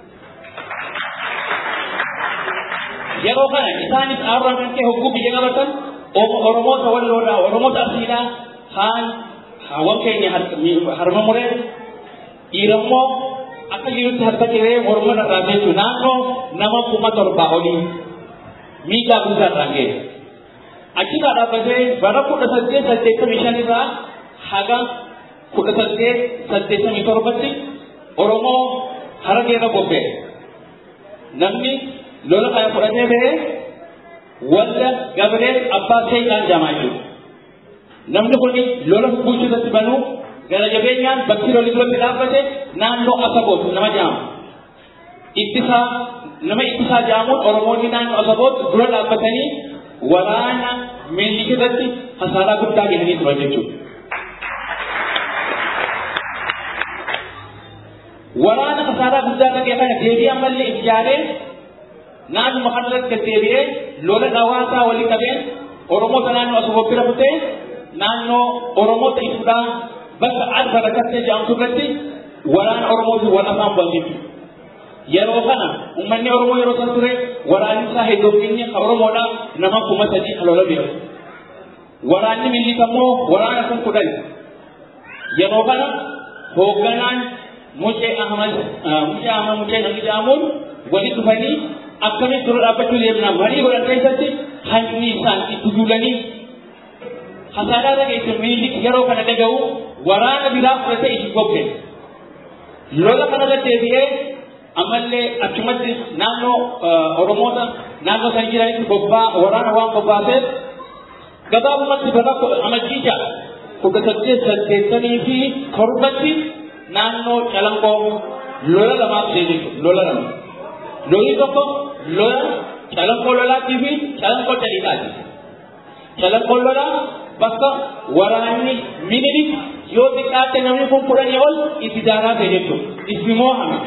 yeroo kana isaanis aarraa kan ta'e hogguu biyya qabatan oromoota walloodhaa oromoota asiidhaa haan haawwan keenya harma muree dhiirammoo akka jirutti harka ciree morma irraa jechuun naannoo nama kuma torbaa olii miidhaa guddaa irraan ga'e. Achirraa dhaabbatee bara kudha saddeet saddeettamii shan irraa haga kudha saddeet saddeettamii torbatti Oromoo harageerra bobba'e. Namni lola kana fudhatee ba'ee walla gabree abbaa seeqaan jaamaa jiru. Namni kun lola bulchuu irratti banuu gara jabeenyaan bakki lolli duratti dhaabbate naannoo Asaboot nama jaama. Ittisaa nama ittisaa jaamuun Oromoonni naannoo Asaboot dura dhaabbatanii waraana Minilik irratti hasaaraa guddaa gahanii turan jechuudha. Waraana hasaaraa guddaa dhagee kana deebii ammallee ijaaree naannuma kanarratti deddeebi'ee lola dhawaasaa walii qabeen Oromoota naannoo Asaboot bira butee naannoo Oromoota ibsuudhaan bakka arba rakkattee jedhamtu irratti waraana Oromootiin wal afaan bu'an Yeroo kana uummanni Oromoo yeroo san ture waraanni isaa hedduufinni kan Oromoodhaa nama kuma sadii kan lola bira. Waraanni Minilik ammoo waraana kun kudhan. Yeroo kana hoogganaan Mucee Ahmad Mucee Ahmad Mucee namni jedhamuun walitti dhufanii akkamitti dura dhaabbachuu deemnaa marii godhan keessatti hanni isaan itti duulanii hasaaraa dhageesse Minilik yeroo kana dhaga'u waraana biraa fudhatee itti gobbe. Lola kanarra deebi'ee ammallee achumatti naannoo Oromoota naannoo san jiranitti bobbaa waraana waan bobbaaseef gabaabumatti bara amajjiija kudha saddeet saddeettamii fi torbatti naannoo calanqoo lola lamaaf deebisu lola lama. Lolli tokko lola calanqoo lolaatii fi calanqoo caliqaati. Calanqolloodha bakka waraanni minilik yoo xiqqaatte namni kun kudhanii ol itti daaraa ta'e jechuudha. Itti moo'ame.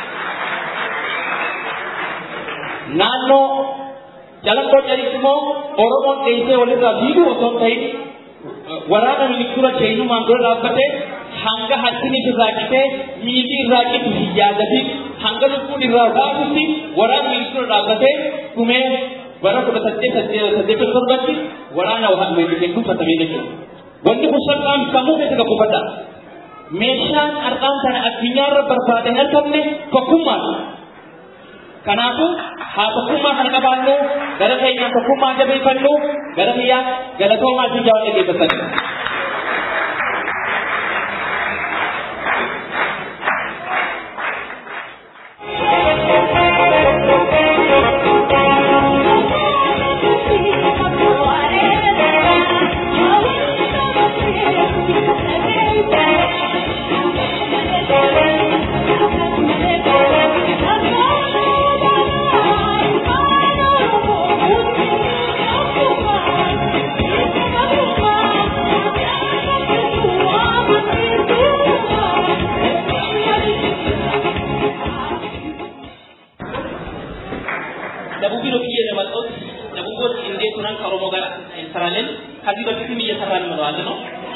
Naannoo calanqoo calitti immoo Oromoon dheessee walirraa fiiguu osoo hin ta'in waraana miliktura seenumaan dura dhaabbatee hanga harkini irraa citee miilli irraa citu hin yaadatin hanga lubbuun irraa baatutti waraana miliktura dhaabbatee dhumee bara kudha saddeet saddeet torbatti waraana meeshaan kufatamee jechuudha. Wanti kun salphaan sammuu keessa kan kufata. Meeshaan har'aan kana addunyaarra barbaadan argamne tokkummaadha. Kanaafuu haa tokkummaa kana qabaannu gara keenyaan tokkummaa jabeeffannu gara biyyaa galatoomaa fi jaalala geeffatanii. ደቡብን ወክዬ የመጣሁት ደቡቦች እንዴት ሆነን ከኦሮሞ ጋር እንሰራለን? ከዚህ በፊትም እየሰራን ነው ነው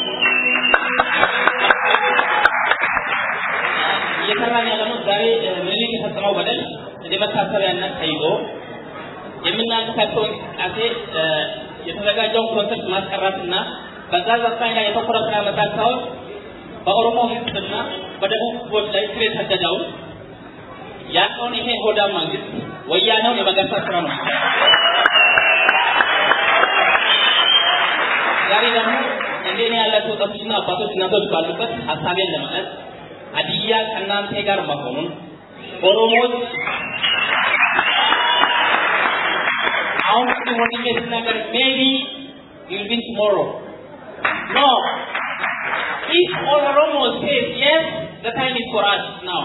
እየሰራን ያለ ነው። ዛሬ ምኒልክ የፈጸመው በደል እንደ መታሰቢያነት ተይዞ የምናንቀሳቀሰው እንቅስቃሴ የተዘጋጀውን ኮንሰርት ማስቀረትና በዛ ዘፋኝ ላይ የተኮረ ስራ መስራት ሳይሆን በኦሮሞ ሕዝብና በደቡብ ሕዝቦች ላይ ስር የሰደደውን ያለውን ይሄ ሆዳ መንግስት ወያኔውን የመገርሳት ስራ ነው። ዛሬ ደግሞ እንደኔ ያላቸው ወጣቶችና አባቶች እናቶች ባሉበት ሀሳቤን ለማለት ሀዲያ ከእናንተ ጋር መሆኑን ኦሮሞዎች አሁን ወንድሜ ስናገር ሜቢ you'll win tomorrow. No. If all Oromos says yes, the time is for us now.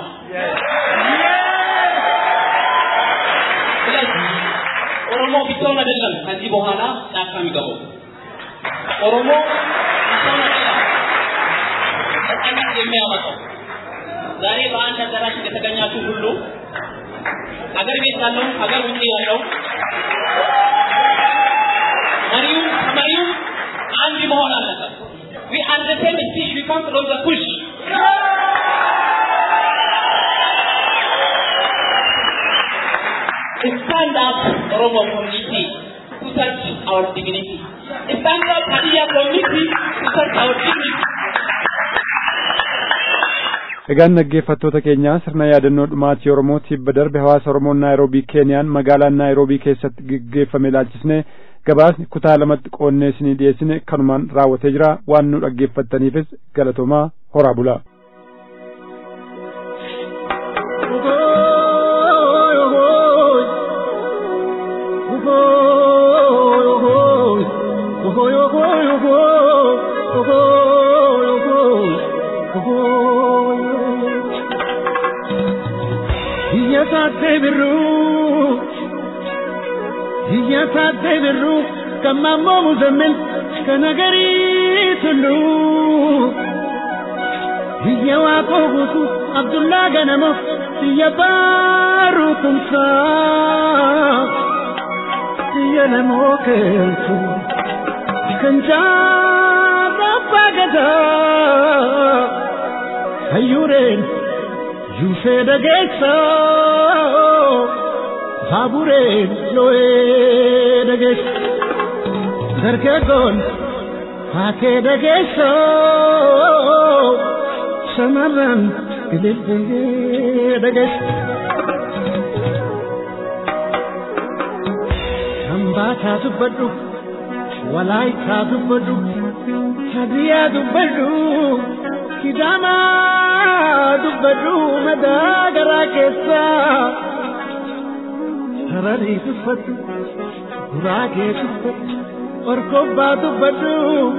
ስለዚህ ኦሮሞ ብቻውን አይደለም ከዚህ በኋላ ጫካ የሚገባው ኦሮሞ ብቻውን አይደለም ነጻነት የሚያመጣው ዛሬ በአንድ አዳራሽ እንደተገኛችሁ ሁሉ ሀገር ቤት ያለው ሀገር ውጭ ያለው መሪው ከመሪው አንድ መሆን አለበት we are the same speech we come from the push stand up Oromo community to search our dignity stand up Hadiya community to search our dignity Egaan dhaggeeffattoota keenya sirna yaadannoo dhumaatii Oromoo tibba darbe hawaasa Oromoo Naayiroobii Keeniyaan magaalaa Naayiroobii keessatti geggeeffame ilaalchisne gabaasni kutaa lamatti qoonnee isinii dhiyeessine kanumaan raawwatee jira waan nu dhaggeeffattaniifis galatoomaa horaa bulaa. Iyyasaate birruu Iyyasaate birruu kan mammoo muzammin kan agarii tulluu Iyya waaqoo guutuu Abdullaa ganama Iyya baaruu tumsaa Iyya namoo keeltu kan jaalabbaa gadaa Hayyuureen Yusee dhageessa baabureen loo'ee dhageessa dargaggoon haakee dhageessa shamarran ilillee dhageessa. Hambaataa dubbadhu walaayitaa dubbadhu hadiyaa dubbadhu kidaamaa dubbadhu madaa garaa keessaa sararii dubbadhu guraagee dubbadhu orkobbaa dubbadhu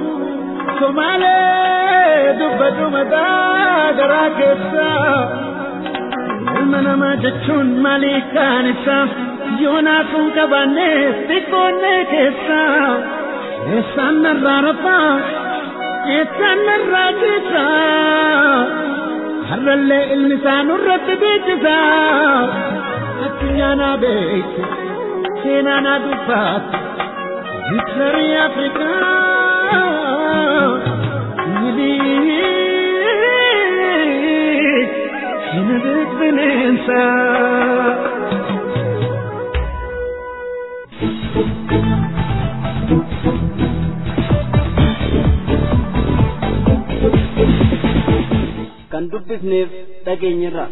somaalee dubbadhu madaa garaa keessaa ilma namaa jechuun maalii kaan isaa yoonaa sun qabaannee xiqqoonnee keessaa eessaan narraa rafaa eessaan narraa ciisa har'allee ilmi isaa nurratti beeksisa addunyaa naa beekte seenaa naa dubbaate Victory Africa Sina benensa kan dubbifneef dhageenyirra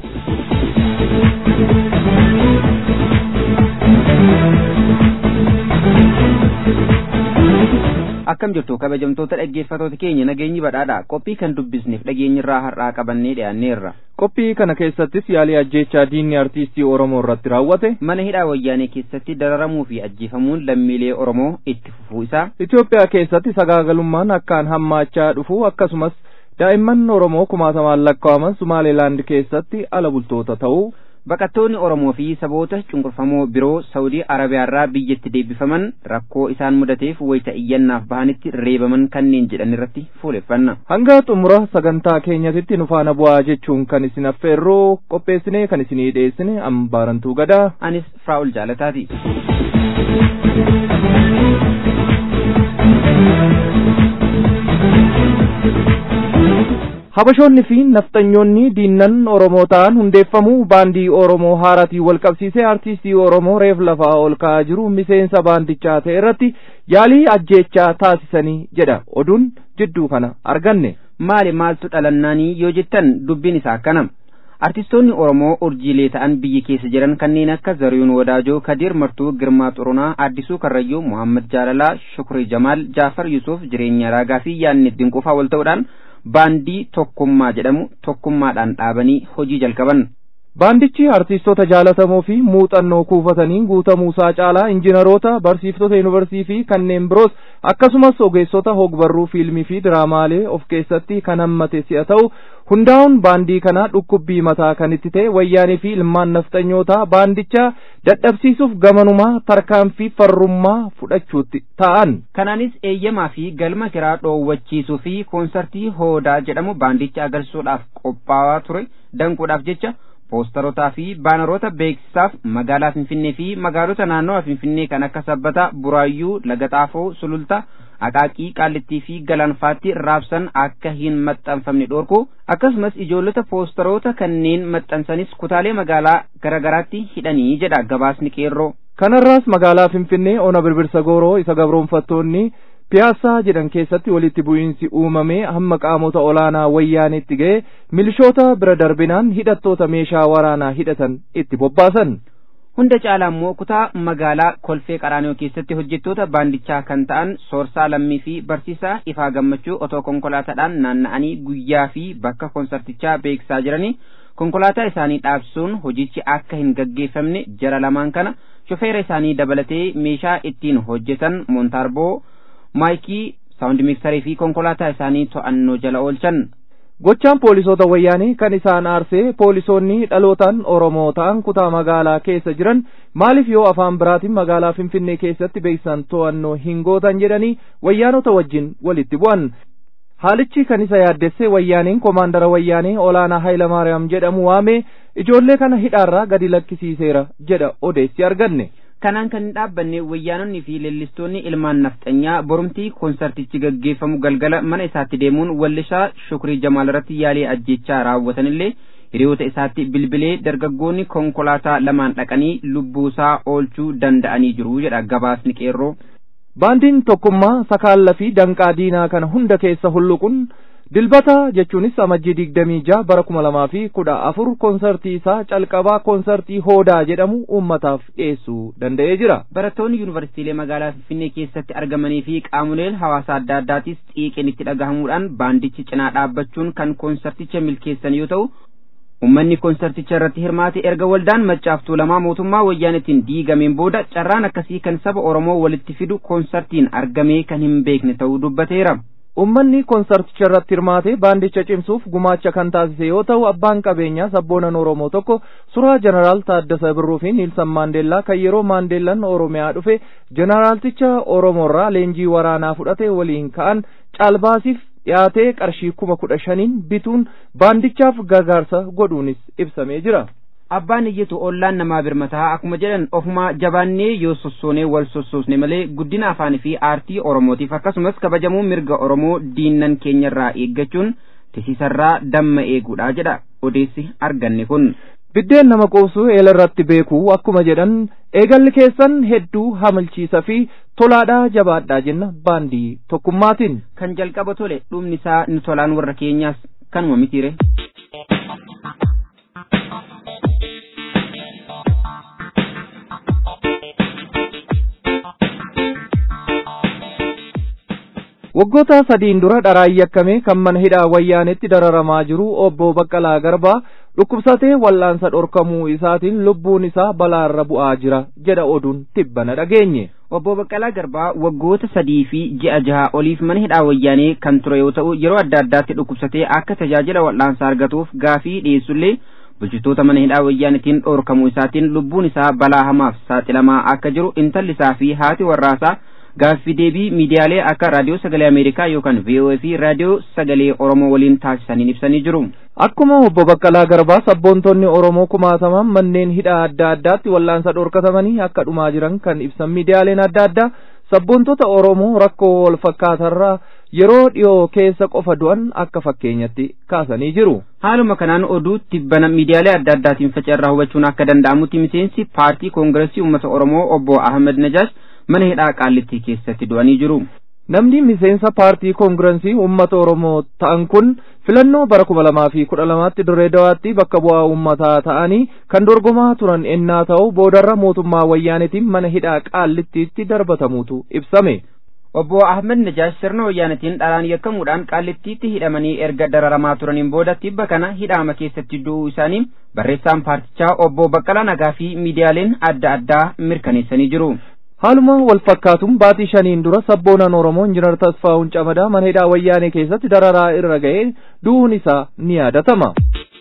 akkam jirtu kabajamtoota dhaggeeffatoota keenya nageenyi badhaadha qophii kan dubbisneef dhageenyirraa har'aa qabannee dhiyaanneerra qophii kana keessattis yaalii ajjeechaa diinni artiistii oromoo irratti raawwate mana hidhaa wayyaanee keessatti dararamuu fi ajjeefamuun lammiilee oromoo itti fufuu isaa itiyoophiyaa keessatti sagaagalummaan akkaan hammaachaa dhufu akkasumas daa'imman oromoo kumaatamaan lakkaa'aman sumaaleelaand keessatti ala bultoota ta'uu baqattoonni oromoo fi saboota cunqurfamoo biroo saawudii arabiyaarraa biyyatti deebifaman rakkoo isaan mudateef wayita iyyannaaf bahanitti reebaman kanneen jedhan irratti fuuleffanna hanga xumura sagantaa keenyatitti nu faana bu'aa jechuun kan isin affeerroo qopheessinee kan isinii dhiyeessine ambaarantuu gadaa anis firaa'ul jaalataati habashoonni fi nafxanyoonni diinnan oromoo ta'an hundeeffamuu baandii oromoo haaratii wal qabsiisee artiistii oromoo reef lafaa ol ka'aa jiru miseensa baandichaa ta'e irratti yaalii ajjeechaa taasisanii jedha oduun jidduu kana arganne maali maaltu dhalannaanii yoo jettan dubbiin isaa akkanam artistoonni oromoo urjiilee ta'an biyya keessa jiran kanneen akka zariyuun wadaajoo kadir martuu girmaa xuronaa addisuu karrayyuu muhammad jaalalaa shukrii jamaal jaafar yusuuf jireenya raagaa fi yaanni dinqufaa wal ta'uudhaan baandii tokkummaa jedhamu tokkummaadhaan dhaabanii hojii jalqaban. Baandichi artiistota jaalatamoo fi muuxannoo kuufatanii guutamuusaa caalaa injiinaroota barsiiftota yuunivarsiitii fi kanneen biroos akkasumas ogeessota hogbarruu fiilmii fi diraamaalee of keessatti kan hammate si'a ta'u hundaa'uun baandii kanaa dhukkubbii mataa kan itti ta'e wayyaanii fi ilmaan nafxanyootaa baandicha dadhabsiisuuf gamanumaa tarkaanfii farrummaa fudhachuutti ta'an. Kanaanis eeyyamaa fi galma kiraa dhoowwachiisuu fi koonsartii hoodaa jedhamu baandicha agarsiisuudhaaf qophaa'aa ture danquudhaaf jecha poostarotaa fi baanaroota beeksisaaf magaalaa Finfinnee fi magaalota naannoo Finfinnee kan akka Sabbataa, Buraayyuu, Lagaxaafoo, Sulultaa, Aqaaqii, Qaallittii fi Galaanfaatti raabsan akka hin maxxanfamne dhorku akkasumas ijoollota poostaroota kanneen maxxansanis kutaalee magaalaa garaagaraatti hidhanii jedha gabaasni qeerroo. Kanarraas magaalaa Finfinnee ona birbirsa gooroo isa gabroonfattoonni piyaasaa jedhan keessatti walitti bu'iinsi uumamee hamma qaamota olaanaa wayyaanitti ga'e milishoota bira darbinaan hidhattoota meeshaa waraanaa hidhatan itti bobbaasan. Hunda caalaa immoo kutaa magaalaa Kolfee Qaraaniyoo keessatti hojjettoota baandichaa kan ta'an Soorsaa Lammii fi Barsiisaa Ifaa Gammachuu otoo konkolaataadhaan naanna'anii guyyaa fi bakka konsartichaa beeksisaa jiranii konkolaataa isaanii dhaabsuun hojichi akka hin gaggeeffamne jara lamaan kana shofeera isaanii dabalatee meeshaa ittiin hojjetan Montaarboo maayikii saawundi miksarii fi konkolaataa isaanii to'annoo jala oolchan. Gochaan poolisoota wayyaanii kan isaan aarsee poolisoonni dhalootaan Oromoo ta'an kutaa magaalaa keessa jiran maaliif yoo afaan biraatiin magaalaa Finfinnee keessatti beeksisan to'annoo hin gootan jedhanii wayyaanota wajjin walitti bu'an. Haalichi kan isa yaaddesse wayyaaniin komaandara wayyaanii olaanaa Hayilamaariyaam jedhamu waamee ijoollee kana hidhaarraa gadi lakkisiiseera jedha odeessi arganne. kanaan kan hin dhaabbanne wayyaanonni fi leellistoonni ilmaan nafxanyaa borumtii koonsartichi gaggeeffamu galgala mana isaatti deemuun wallishaa shukrii jamaal irratti yaalii ajjechaa raawwatanillee hiriyoota isaatti bilbilee dargaggoonni konkolaataa lamaan dhaqanii lubbuusaa oolchuu danda'anii jiru jedha gabaasni qeerroo. Baandiin tokkummaa sakaalla fi danqaa diinaa kana hunda keessa hulluquun dilbata jechuunis amajjii digdamii jaha bara kuma lamaa fi kudha afur koonsartii isaa calqabaa koonsartii hoodaa jedhamu uummataaf dhiyeessuu danda'ee jira. Barattoonni yuunivarsiitiilee magaalaa Finfinnee keessatti argamanii fi qaamoleen hawaasaa adda addaatis xiiqeen itti dhagahamuudhaan baandichi cinaa dhaabbachuun kan koonsarticha milkeessan yoo ta'u Uummanni koonsarticha irratti hirmaate erga waldaan maccaaftuu lamaa mootummaa wayyaanitiin diigameen booda carraan akkasii kan saba Oromoo walitti fidu koonsartiin argamee kan hin beekne ta'uu dubbateera. ummanni konsarticha irratti hirmaatee baandicha cimsuuf gumaacha kan taasise yoo ta'u abbaan qabeenyaa sabboonan oromoo tokko suuraa jeneraal taaddasa birruu fi niilsan maandeellaa kan yeroo maandeellaan oromiyaa dhufe jeneraalticha oromoorraa leenjii waraanaa fudhate waliin ka'an caalbaasiif dhiyaatee qarshii kuma kudha shaniin bituun baandichaaf gargaarsa godhuunis ibsamee jira. abbaan iyyitu ollaan namaa birmataa akkuma jedhan ofumaa jabaannee yoo sossoonee wal sossoosne malee guddina afaanii fi aartii oromootiif akkasumas kabajamuu mirga oromoo diinnan keenyarraa eeggachuun tisiisarraa damma eeguudha jedha odeessi arganne kun. biddeen nama qoobsuu eela irratti beekuu akkuma jedhan eegalli keessan hedduu hamilchiisa fi tolaadhaa jabaadhaa jenna baandii tokkummaatiin. kan jalqaba tole dhumni isaa ni tolaan warra keenyaas kanuma mitiire. waggoota sadiin dura dharaan yakkamee kan mana hidhaa wayyaanetti dararamaa jiru obbo Baqqalaa Garbaa dhukkubsatee wal'aansa dhorkamuu isaatiin lubbuun isaa balaarra bu'aa jira jedha oduun tibbana dhageenye. Obbo Baqqalaa Garbaa waggoota sadii fi ji'a jaha oliif mana hidhaa wayyaanee kan ture yoo ta'u yeroo adda addaatti dhukkubsatee akka tajaajila wal'aansaa argatuuf gaafii dhiyeessullee bulchitoota mana hidhaa wayyaanetiin dhorkamuu isaatiin lubbuun isaa balaa hamaaf saaxilamaa akka jiru intalli isaa fi haati warraasaa gaaffii deebii miidiyaalee akka raadiyoo sagalee ameerikaa yookaan VOA fi raadiyoo sagalee oromoo waliin taasisaniin ibsanii jiru. Akkuma obbo Baqqalaa Garbaa sabboontonni Oromoo kumaataman manneen hidhaa adda addaatti wal'aansa dhorkatamanii akka dhumaa jiran kan ibsan miidiyaaleen adda addaa sabboontota Oromoo rakkoo wal fakkaatarraa yeroo dhiyoo keessa qofa du'an akka fakkeenyatti kaasanii jiru. Haaluma kanaan oduu tibbana miidiyaalee adda addaatiin faca'erraa hubachuun akka danda'amutti miseensi paartii koongiresii uummata Oromoo obbo Ahmed Najaash mana hidhaa qaallittii keessatti du'anii jiru. Namni miseensa paartii koongirensii uummata Oromoo ta'an kun filannoo bara kuma lamaa fi kudha lamaatti dirree dawaatti bakka bu'aa uummataa ta'anii kan dorgomaa turan ennaa ta'u boodarra mootummaa wayyaanetiin mana hidhaa qaallittiitti darbatamuutu ibsame. Obbo Ahmed Najaash sirna wayyaanetiin dharaan yakkamuudhaan qaallittiitti hidhamanii erga dararamaa turaniin booda tibba kana hidhaama keessatti du'uu isaanii barreessaan paartichaa obbo Baqqalaa Nagaa fi miidiyaaleen adda addaa mirkaneessanii jiru. Haaluma wal fakkaatuun baatii shaniin dura sabboonan Oromoo Injinar Tasfaa'uun Camadaa mana hidhaa wayyaanee keessatti dararaa irra ga'ee du'uun isaa ni yaadatama.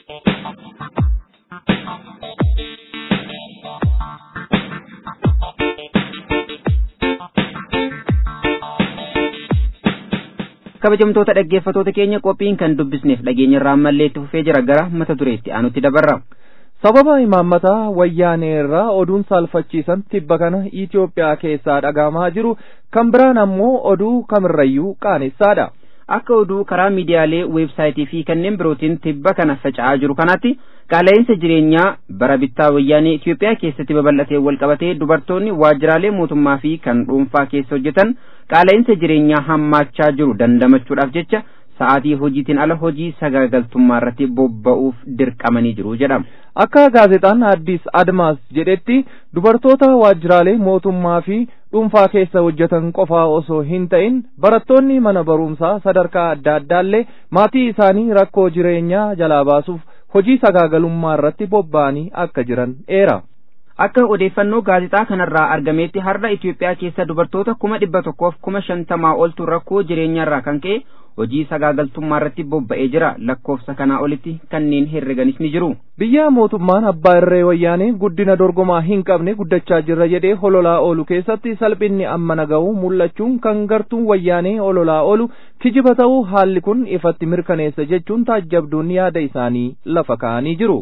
kabajamtoota dhaggeeffatoota keenya qophiin kan dubbisneef dhageenya irraa ammallee itti fufee jira gara mata dureetti aanutti dabarra. sababa imaammataa wayyaanee irraa oduun saalfachiisan tibba kana Itoophiyaa keessaa dhagahamaa jiru kan biraan ammoo oduu kamirrayyuu qaanessaadha. Akka oduu karaa miidiyaalee weebsaayitii fi kanneen birootiin tibba kana faca'aa jiru kanatti qaala'insa jireenyaa bara bittaa wayyaanee Itoophiyaa keessatti babal'atee walqabatee dubartoonni waajjiraalee mootummaa fi kan dhuunfaa keessa hojjetan qaala'insa jireenyaa hammaachaa jiru dandamachuudhaaf jecha sa'aatii hojiitiin ala hojii sagaagaltummaa irratti bobba'uuf dirqamanii jiru jedhama. Akka gaazexaan Addis Admaas jedhetti dubartoota waajjiraalee mootummaa fi dhuunfaa keessa hojjetan qofaa osoo hin ta'in barattoonni mana barumsaa sadarkaa adda addaallee maatii isaanii rakkoo jireenyaa jalaa baasuuf hojii sagaagalummaa irratti bobba'anii akka jiran eera. Akka odeeffannoo gaazexaa kanarraa argameetti har'a Itoophiyaa keessa dubartoota kuma dhibba tokkoof kuma shantamaa oltu rakkoo jireenyaarraa kan ka'e hojii sagaagaltummaa irratti bobba'ee jira lakkoofsa kanaa olitti kanneen herreganis ni jiru. Biyya mootummaan abbaa irree wayyaanee guddina dorgomaa hin qabne guddachaa jirra jedhee hololaa oolu keessatti salphinni amma naga'u mul'achuun kan gartuun wayyaanee hololaa oolu kijiba ta'uu haalli kun ifatti mirkaneessa jechuun taajjabduun yaada isaanii lafa kaa'anii jiru.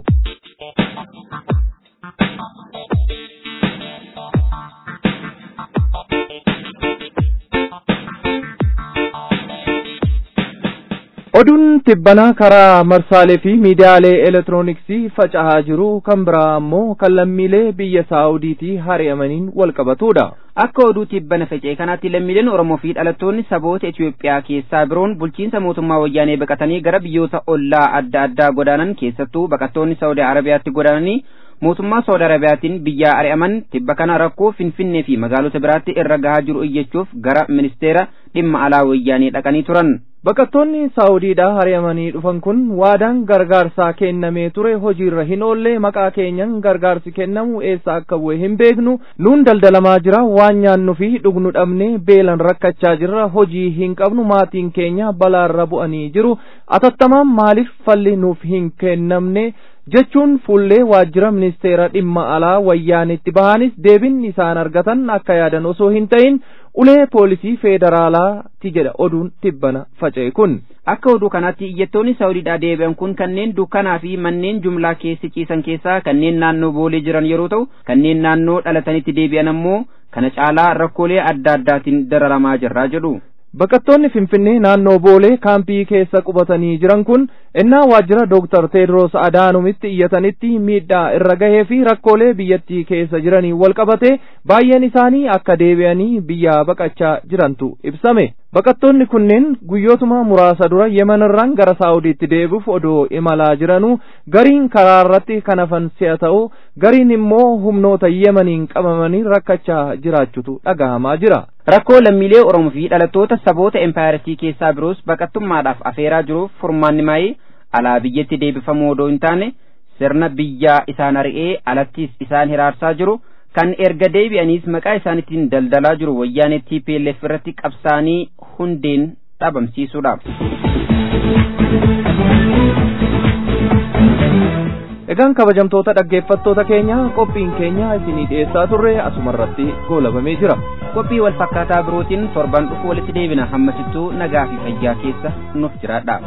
oduun tibbanaa karaa marsaalee fi miidiyaalee elektirooniksii faca'aa jiru kan biraa ammoo kan lammiilee biyya saawudiitii hari'amaniin wal qabatudha. Akka oduu tibbana faca'e kanaatti lammiileen Oromoo fi dhalattoonni saboota Itoophiyaa keessaa biroon bulchiinsa mootummaa wayyaanee baqatanii gara biyyoota ollaa adda addaa godaanan keessattuu baqattoonni Saawudii Arabiyaatti godaananii mootummaa Saawudii Arabiyaatiin biyyaa ari'aman tibba kana rakkoo Finfinnee fi magaalota biraatti irra gahaa jiru iyyachuuf gara ministeera dhimma alaa wayyaanee dhaqanii turan. baqattoonni saawudiidhaa hari'amanii dhufan kun waadaan gargaarsaa kennamee ture hojiirra hin oolle maqaa keenyan gargaarsi kennamu eessa akka bu'e hin beeknu nuun daldalamaa jira waan nyaannu fi dhugnu dhabne beelan rakkachaa jirra hojii hin qabnu maatiin keenya balaarra bu'anii jiru atattamaan maaliif falli nuuf hin kennamne jechuun fuullee waajjira ministeera dhimma alaa wayyaanitti bahanis deebin isaan argatan akka yaadan osoo hin ta'in ulee poolisii federaalaati jedha oduun tibbana faca'e kun. Akka oduu kanaatti iyyattoonni Saawudiidhaa deebi'an kun kanneen dukkanaa fi manneen jumlaa keessa ciisan keessaa kanneen naannoo boolee jiran yeroo ta'u kanneen naannoo dhalatanitti deebi'an ammoo kana caalaa rakkoolee adda addaatiin dararamaa jirraa jedhu. Baqattoonni Finfinnee naannoo Boolee kaampii keessa qubatanii jiran kun innaa waajjira Dooktar Teedroos Adaanumitti iyyatanitti miidhaa irra gahee fi rakkoolee biyyattii keessa jiranii wal qabate baay'een isaanii akka deebi'anii biyyaa baqachaa jirantu ibsame. Baqattoonni kunneen guyyootuma muraasa dura Yemenirraan gara Saawudiitti deebi'uuf odoo imalaa jiranuu gariin karaa irratti kan hafan si'a ta'u gariin immoo humnoota Yemeniin qabamanii rakkachaa jiraachutu dhagahamaa jira. Rakkoo lammiilee Oromoo fi dhalattoota saboota empaayiratii keessaa biroos baqattummaadhaaf afeeraa jiruuf furmaanni maayii alaa biyyatti deebifamuu odoo hin taane sirna biyyaa isaan ari'ee alattis isaan hiraarsaa jiru kan erga deebi'aniis maqaa isaaniitiin daldalaa jiru wayyaanee TPLF irratti qabsaanii hundeen dhabamsiisuudha. Egaan kabajamtoota dhaggeeffattoota keenya qophiin keenya isinii dhiyeessaa turre asumarratti goolabamee jira. Qophii wal fakkaataa birootiin torban dhufu walitti deebina hammasittuu nagaa fi fayyaa keessa nuuf jiraadha.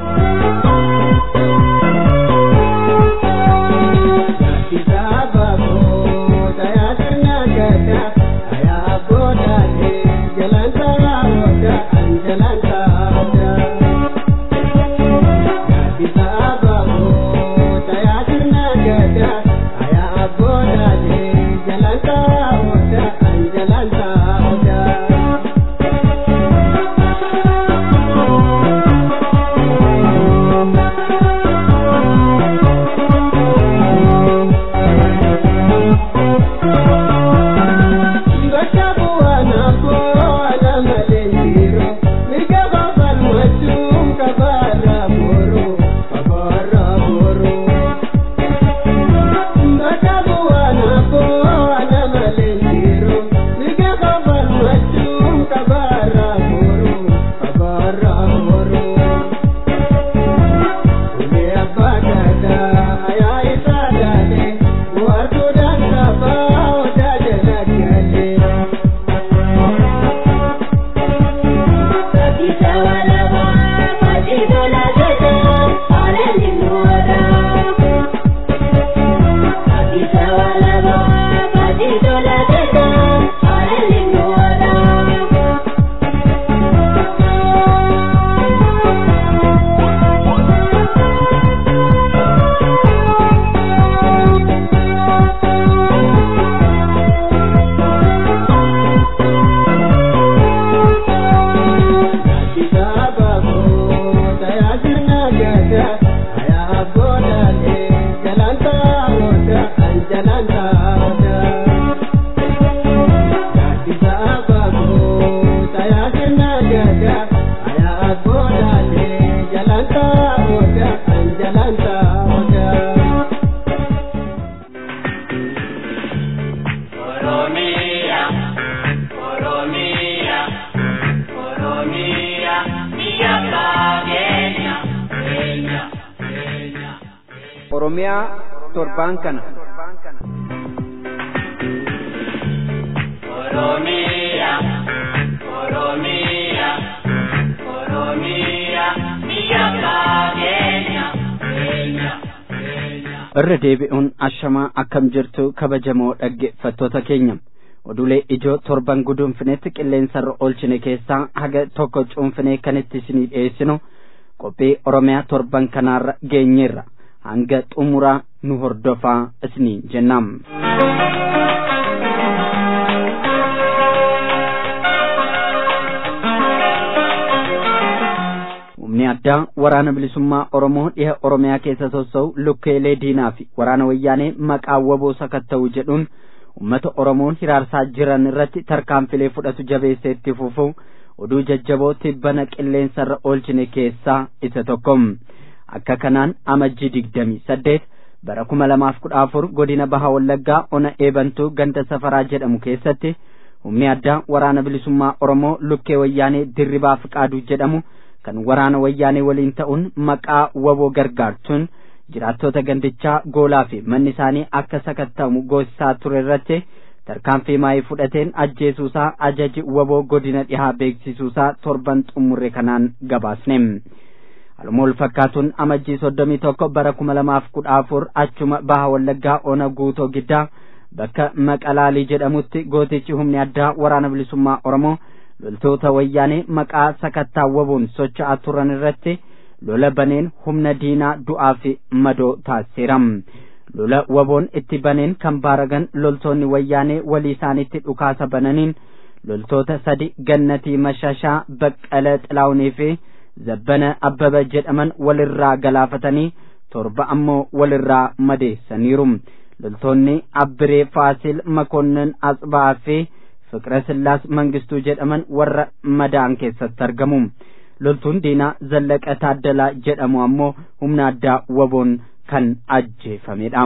Oromiyaa torbaan kana. Oromiyaa, Oromiyaa, Oromiyaa, biyya keenya, keenya, keenya. Irra deebi'uun ashamaa akkam jirtu kabajamoo dhaggeeffattoota keenya. Oduulee ijoo torban guduunfinetti qilleensarra oolchine keessaa haga tokko cuunfinee kan itti isinii dhiyeessinu qophii Oromiyaa torban kanaarra geenyeerra. hanga xumuraa nu hordofaa isiniin jennam. Humni addaa waraana bilisummaa Oromoo dhiha Oromiyaa keessa sossa'u lukkeelee diinaa fi waraana wayyaanee maqaa waboo sakatta'u jedhuun uummata Oromoon hiraarsaa jiran irratti tarkaanfilee fudhatu jabeessee itti fufu oduu jajjaboo tibbana qilleensarra oolchine keessaa isa tokko akka kanaan amajjii digdamii saddeet bara kuma lamaaf kudha afur godina baha wallaggaa ona eebantuu ganda safaraa jedhamu keessatti humni addaa waraana bilisummaa oromoo lukkee wayyaanee dirribaa fiqaaduu jedhamu kan waraana wayyaanee waliin ta'uun maqaa waboo gargaartuun jiraattota gandichaa goolaa fi manni isaanii akka sakattamu goosisaa ture irratti tarkaanfii maayii fudhateen ajjeesuusaa ajaji waboo godina dhihaa beeksisuusaa torban xumurre kanaan gabaasne Haaluma wal fakkaatuun amajjii soddomii tokko bara kuma lamaaf kudha afur achuma baha wallaggaa ona guutoo giddaa bakka maqalaalii jedhamutti gootichi humni addaa waraana bilisummaa oromoo loltoota wayyaanee maqaa sakattaa waboon socho'aa turan irratti lola baneen humna diinaa du'aa fi madoo taasiseera lola waboon itti baneen kan baaragan loltoonni wayyaanee walii isaanitti dhukaasa bananiin loltoota sadi gannatii mashashaa baqqala xilaawunii fi zabbana abbaba jedhaman walirraa galaafatanii torba ammoo walirraa madeessaniiru loltoonni abbiree faasil makonnin asbaa fi fiqira sillaas mangistuu jedhaman warra madaan keessatti argamu loltuun diinaa zallaqa taaddalaa jedhamu ammoo humna addaa waboon kan ajjeefamedha.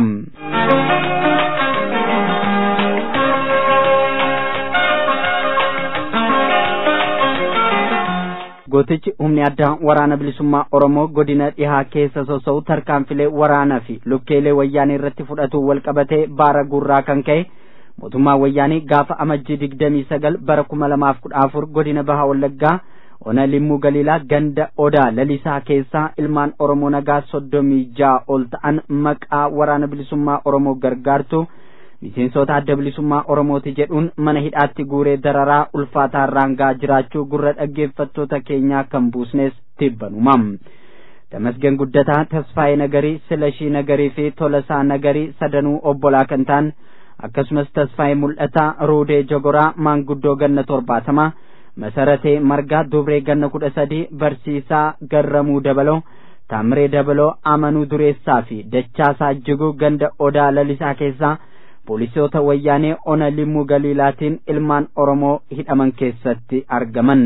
gootichi humni addaa waraana bilisummaa oromoo godina dhihaa keessa sosso'u tarkaanfilee waraanaa fi lukkeelee wayyaanii irratti fudhatu wal qabatee baara gurraa kan ka'e mootummaa wayyaanii gaafa amajjii digdamii sagal bara kuma lamaaf kudha afur godina baha wallaggaa ona limmuu galiilaa ganda odaa lalisaa keessaa ilmaan oromoo nagaa soddomii ja'a ol ta'an maqaa waraana bilisummaa oromoo gargaartu miseensota adda bilisummaa oromooti jedhuun mana hidhaatti guuree dararaa ulfaataa raangaa jiraachuu gurra dhaggeeffattoota keenyaa kan buusnes tibbanuma damasgen guddataa tasfaayee nagarii silashii nagarii fi tolasaa nagarii sadanuu obbolaa kan ta'an akkasumas tasfaayee mul'ataa ruudee jogoraa maanguddoo ganna torbaatama masaratee margaa dubree ganna kudha sadii barsiisaa garramuu dabaloo taamiree dabaloo amanuu dureessaa fi dachaasaa jiguu ganda odaa lalisaa keessaa poolisoota wayyaanee ona limmuu galiilaatiin ilmaan oromoo hidhaman keessatti argaman.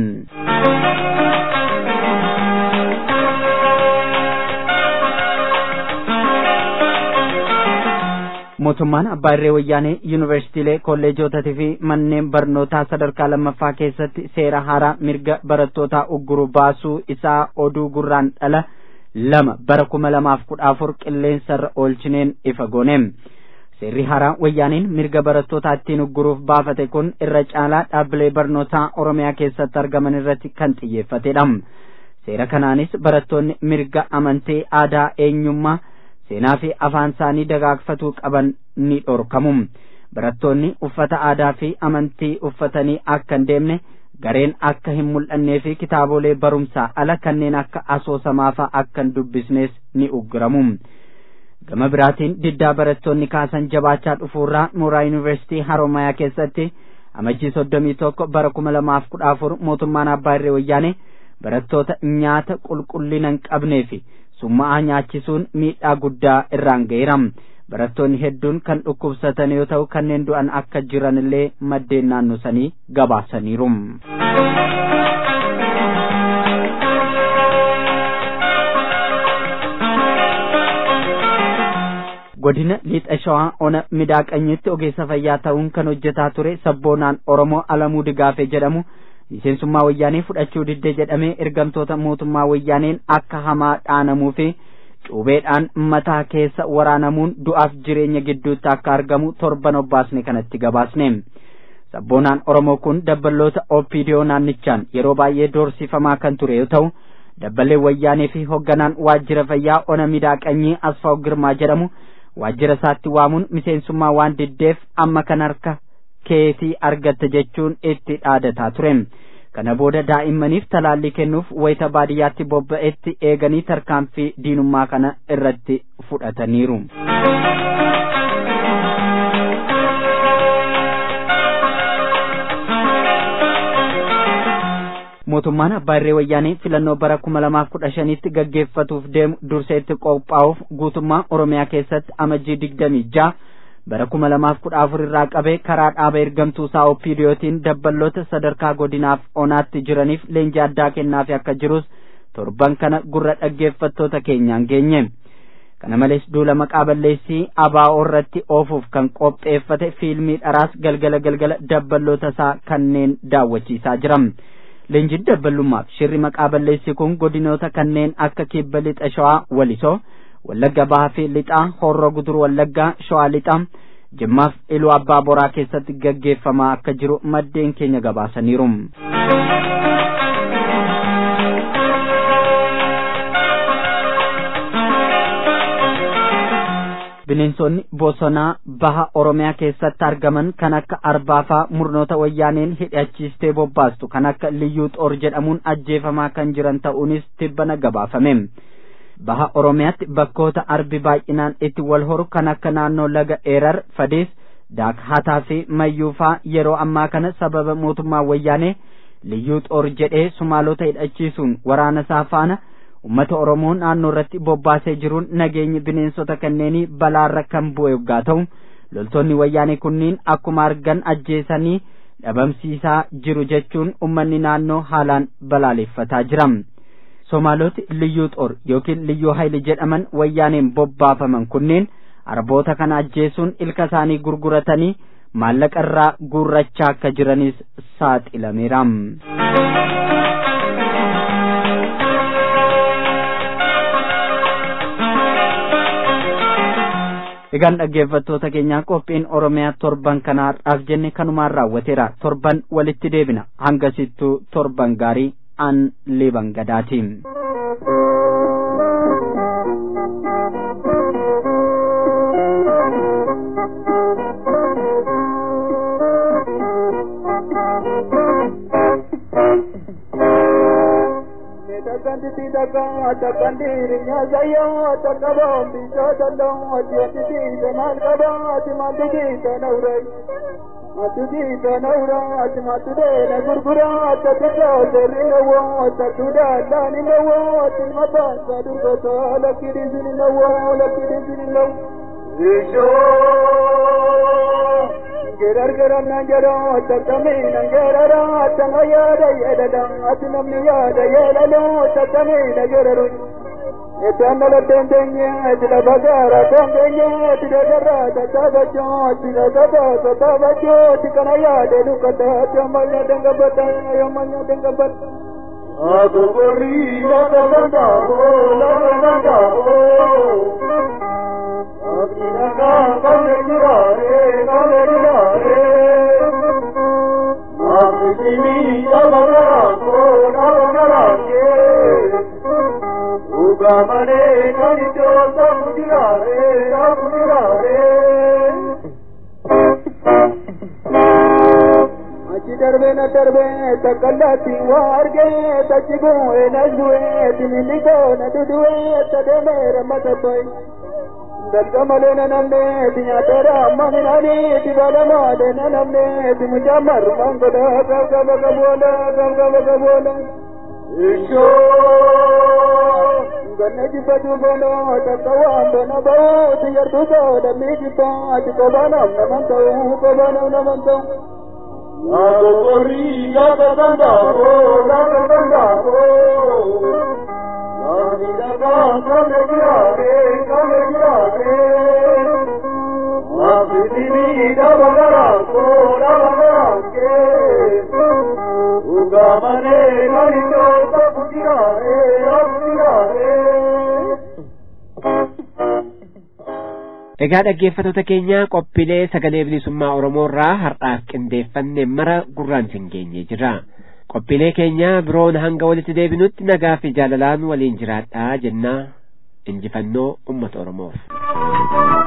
mootummaan abbaa irree wayyaanee yuunivarsiitiilee kolleejotatii fi manneen barnootaa sadarkaa lammaffaa keessatti seera haaraa mirga barattootaa ugguru baasuu isaa oduu gurraan dhala lama bara kuma lamaaf kudha afur qilleensarra oolchineen ifa gooneem. seerri haaraa wayyaaniin mirga barattootaa ittiin ugguruuf baafate kun irra caalaa dhaabbilee barnootaa oromiyaa keessatti argaman irratti kan xiyyeeffatedha seera kanaanis barattoonni mirga amantii aadaa eenyummaa seenaa fi afaan isaanii dagaagfatuu qaban ni dhorkamu barattoonni uffata aadaa fi amantii uffatanii akka hin deemne gareen akka hin mul'annee fi kitaabolee barumsaa ala kanneen akka asoosamaafaa akka hin dubbisnes ni ugguramu. gama biraatiin diddaa barattoonni kaasan jabaachaa dhufuurraa mooraa yuunivarsiitii haromayaa keessatti amajjii soddomii tokko bara kuma lamaaf kudha afur mootummaan abbaa irree wayyaane barattoota nyaata qulqullina hin qabnee fi summaa'aa nyaachisuun miidhaa guddaa irraan ga'eera barattoonni hedduun kan dhukkubsatan yoo ta'u kanneen du'an akka jiran illee maddeen naannoo sanii gabaasaniiru. godina lixa shawaa ona midaaqanyitti ogeessa fayyaa ta'uun kan hojjetaa ture sabboonaan oromoo alamuu digaafe jedhamu miseensummaa wayyaanee fudhachuu didde jedhamee ergamtoota mootummaa wayyaaneen akka hamaa dhaanamuu fi cuubeedhaan mataa keessa waraanamuun du'aaf jireenya gidduutti akka argamu torban obbaasne kanatti gabaasne sabboonaan oromoo kun dabballoota oopidiyoo naannichaan yeroo baay'ee doorsifamaa kan ture yoo ta'u dabballee wayyaanee fi hoogganaan waajjira fayyaa ona midaaqanyii asfaa'u girmaa jedhamu waajjira isaatti waamuun miseensummaa waan diddeef amma kan harka keetii argatte jechuun itti dhaadataa ture kana booda daa'immaniif talaallii kennuuf wayita baadiyyaatti bobba'etti eeganii tarkaanfii diinummaa kana irratti fudhataniiru. mootummaan abbaa irree wayyaanee filannoo bara kuma lamaaf kudha shanitti gaggeeffatuuf deemu durseetti qophaa'uuf guutummaa oromiyaa keessatti amajjii digdamii ja'a bara kuma lamaaf kudha afur irraa qabee karaa dhaaba ergamtuu isaa opiidiyootiin dabballoota sadarkaa godinaaf onaatti jiraniif leenjii addaa kennaafi akka jirus torban kana gurra dhaggeeffattoota keenyaan geenye kana malees duula maqaa balleessii abaa'oo irratti oofuuf kan qopheeffate fiilmii dharaas galgala galgala dabballoota isaa kanneen daawwachiisaa jira leenjiin dabballummaaf shirri maqaa balleessii kun godinoota kanneen akka kibba lixa shawaa walisoo wallagga bahaa fi lixaa horroo gudur wallaggaa shawaa lixaa jimmaaf iluu abbaa boraa keessatti gaggeeffamaa akka jiru maddeen keenya gabaasaniiru. bineensonni bosonaa baha oromiyaa keessatti argaman kan akka arbaafaa murnoota wayyaaneen hidhachiistee bobbaastu kan akka liyyuu xoor jedhamuun ajjeefamaa kan jiran ta'uunis tibbana gabaafame baha oromiyaatti bakkoota arbi baay'inaan itti wal horu kan akka naannoo laga eerar fadees daakhataa fi mayyuufaa yeroo ammaa kana sababa mootummaa wayyaanee liyyuu xoor jedhee sumaalota hidhachiisuun waraana isaa faana ummata oromoo naannoo irratti bobbaasee jiruun nageenyi bineensota kanneenii balaarra kan bu'e yoggaa ta'u loltoonni wayyaanee kunniin akkuma argan ajjeesanii dhabamsiisaa jiru jechuun ummanni naannoo haalaan balaaleffataa jira somaaloti liyyuu xoor yookiin liyyuu hayli jedhaman wayyaaneen bobbaafaman kunneen arboota kana ajjeesuun ilka isaanii gurguratanii maallaqa irraa guurrachaa akka jiranis saaxilameera. egaan dhaggeeffattoota keenyaa qophiin oromiyaa torban kanaadhaaf jenne kanumaan raawwateera torban walitti deebina hangasittuu torban gaarii an liban gadaatiin. Takanditi daga takandiri nyazayo takabom biso dalong atiatiti sanal kaba atimatiti sanaurai Matuji sanaura atimatude na gurgura atatuka serinawo atatuda dani nawo atimata sadurgata lakiri zini nawo lakiri zini nawo Isho gerar gerar na gero takami na gerara tanga yada yada atinam ni yada yada takami na geraru etandala tendenye etila bagara tendenye etila garra tatabacho etila gaba tatabacho tikana yada lukata tamanya dengabata yamanya dengabata Aku beri lada lada oh lada lada oh Abdinaga kale jurare kale jurare Abdini tabagara ko nabagara ke Ugamane kani jo sabujirare sabujirare Achi darbe na darbe takallati warge tachigo enazue timinigo na dudue tademe ramatapai dalgamalena namne tinyatera maminani tibalamade namne timujamar mangoda gabgaba gabola gabgaba gabola isho ganne jibbatu bono takawambo na bawo tiyartuto dami jibba tikobanam namantau kobanam namantau Lago corri, lago dandavo, lago dandavo. La vida va come girare, come girare. La vida va bagaranco, la bagaranche. Ugamane, marito, sapu girare, sapu girare. Egaa dhaggeeffattoota keenya qophiilee sagalee bilisummaa Oromoo irraa har'aaf qindeeffanne mara gurraan isin geenye jira. Qophiilee keenya biroon hanga walitti deebinutti nagaa fi jaalalaan waliin jiraadhaa jennaa injifannoo uummata Oromoof.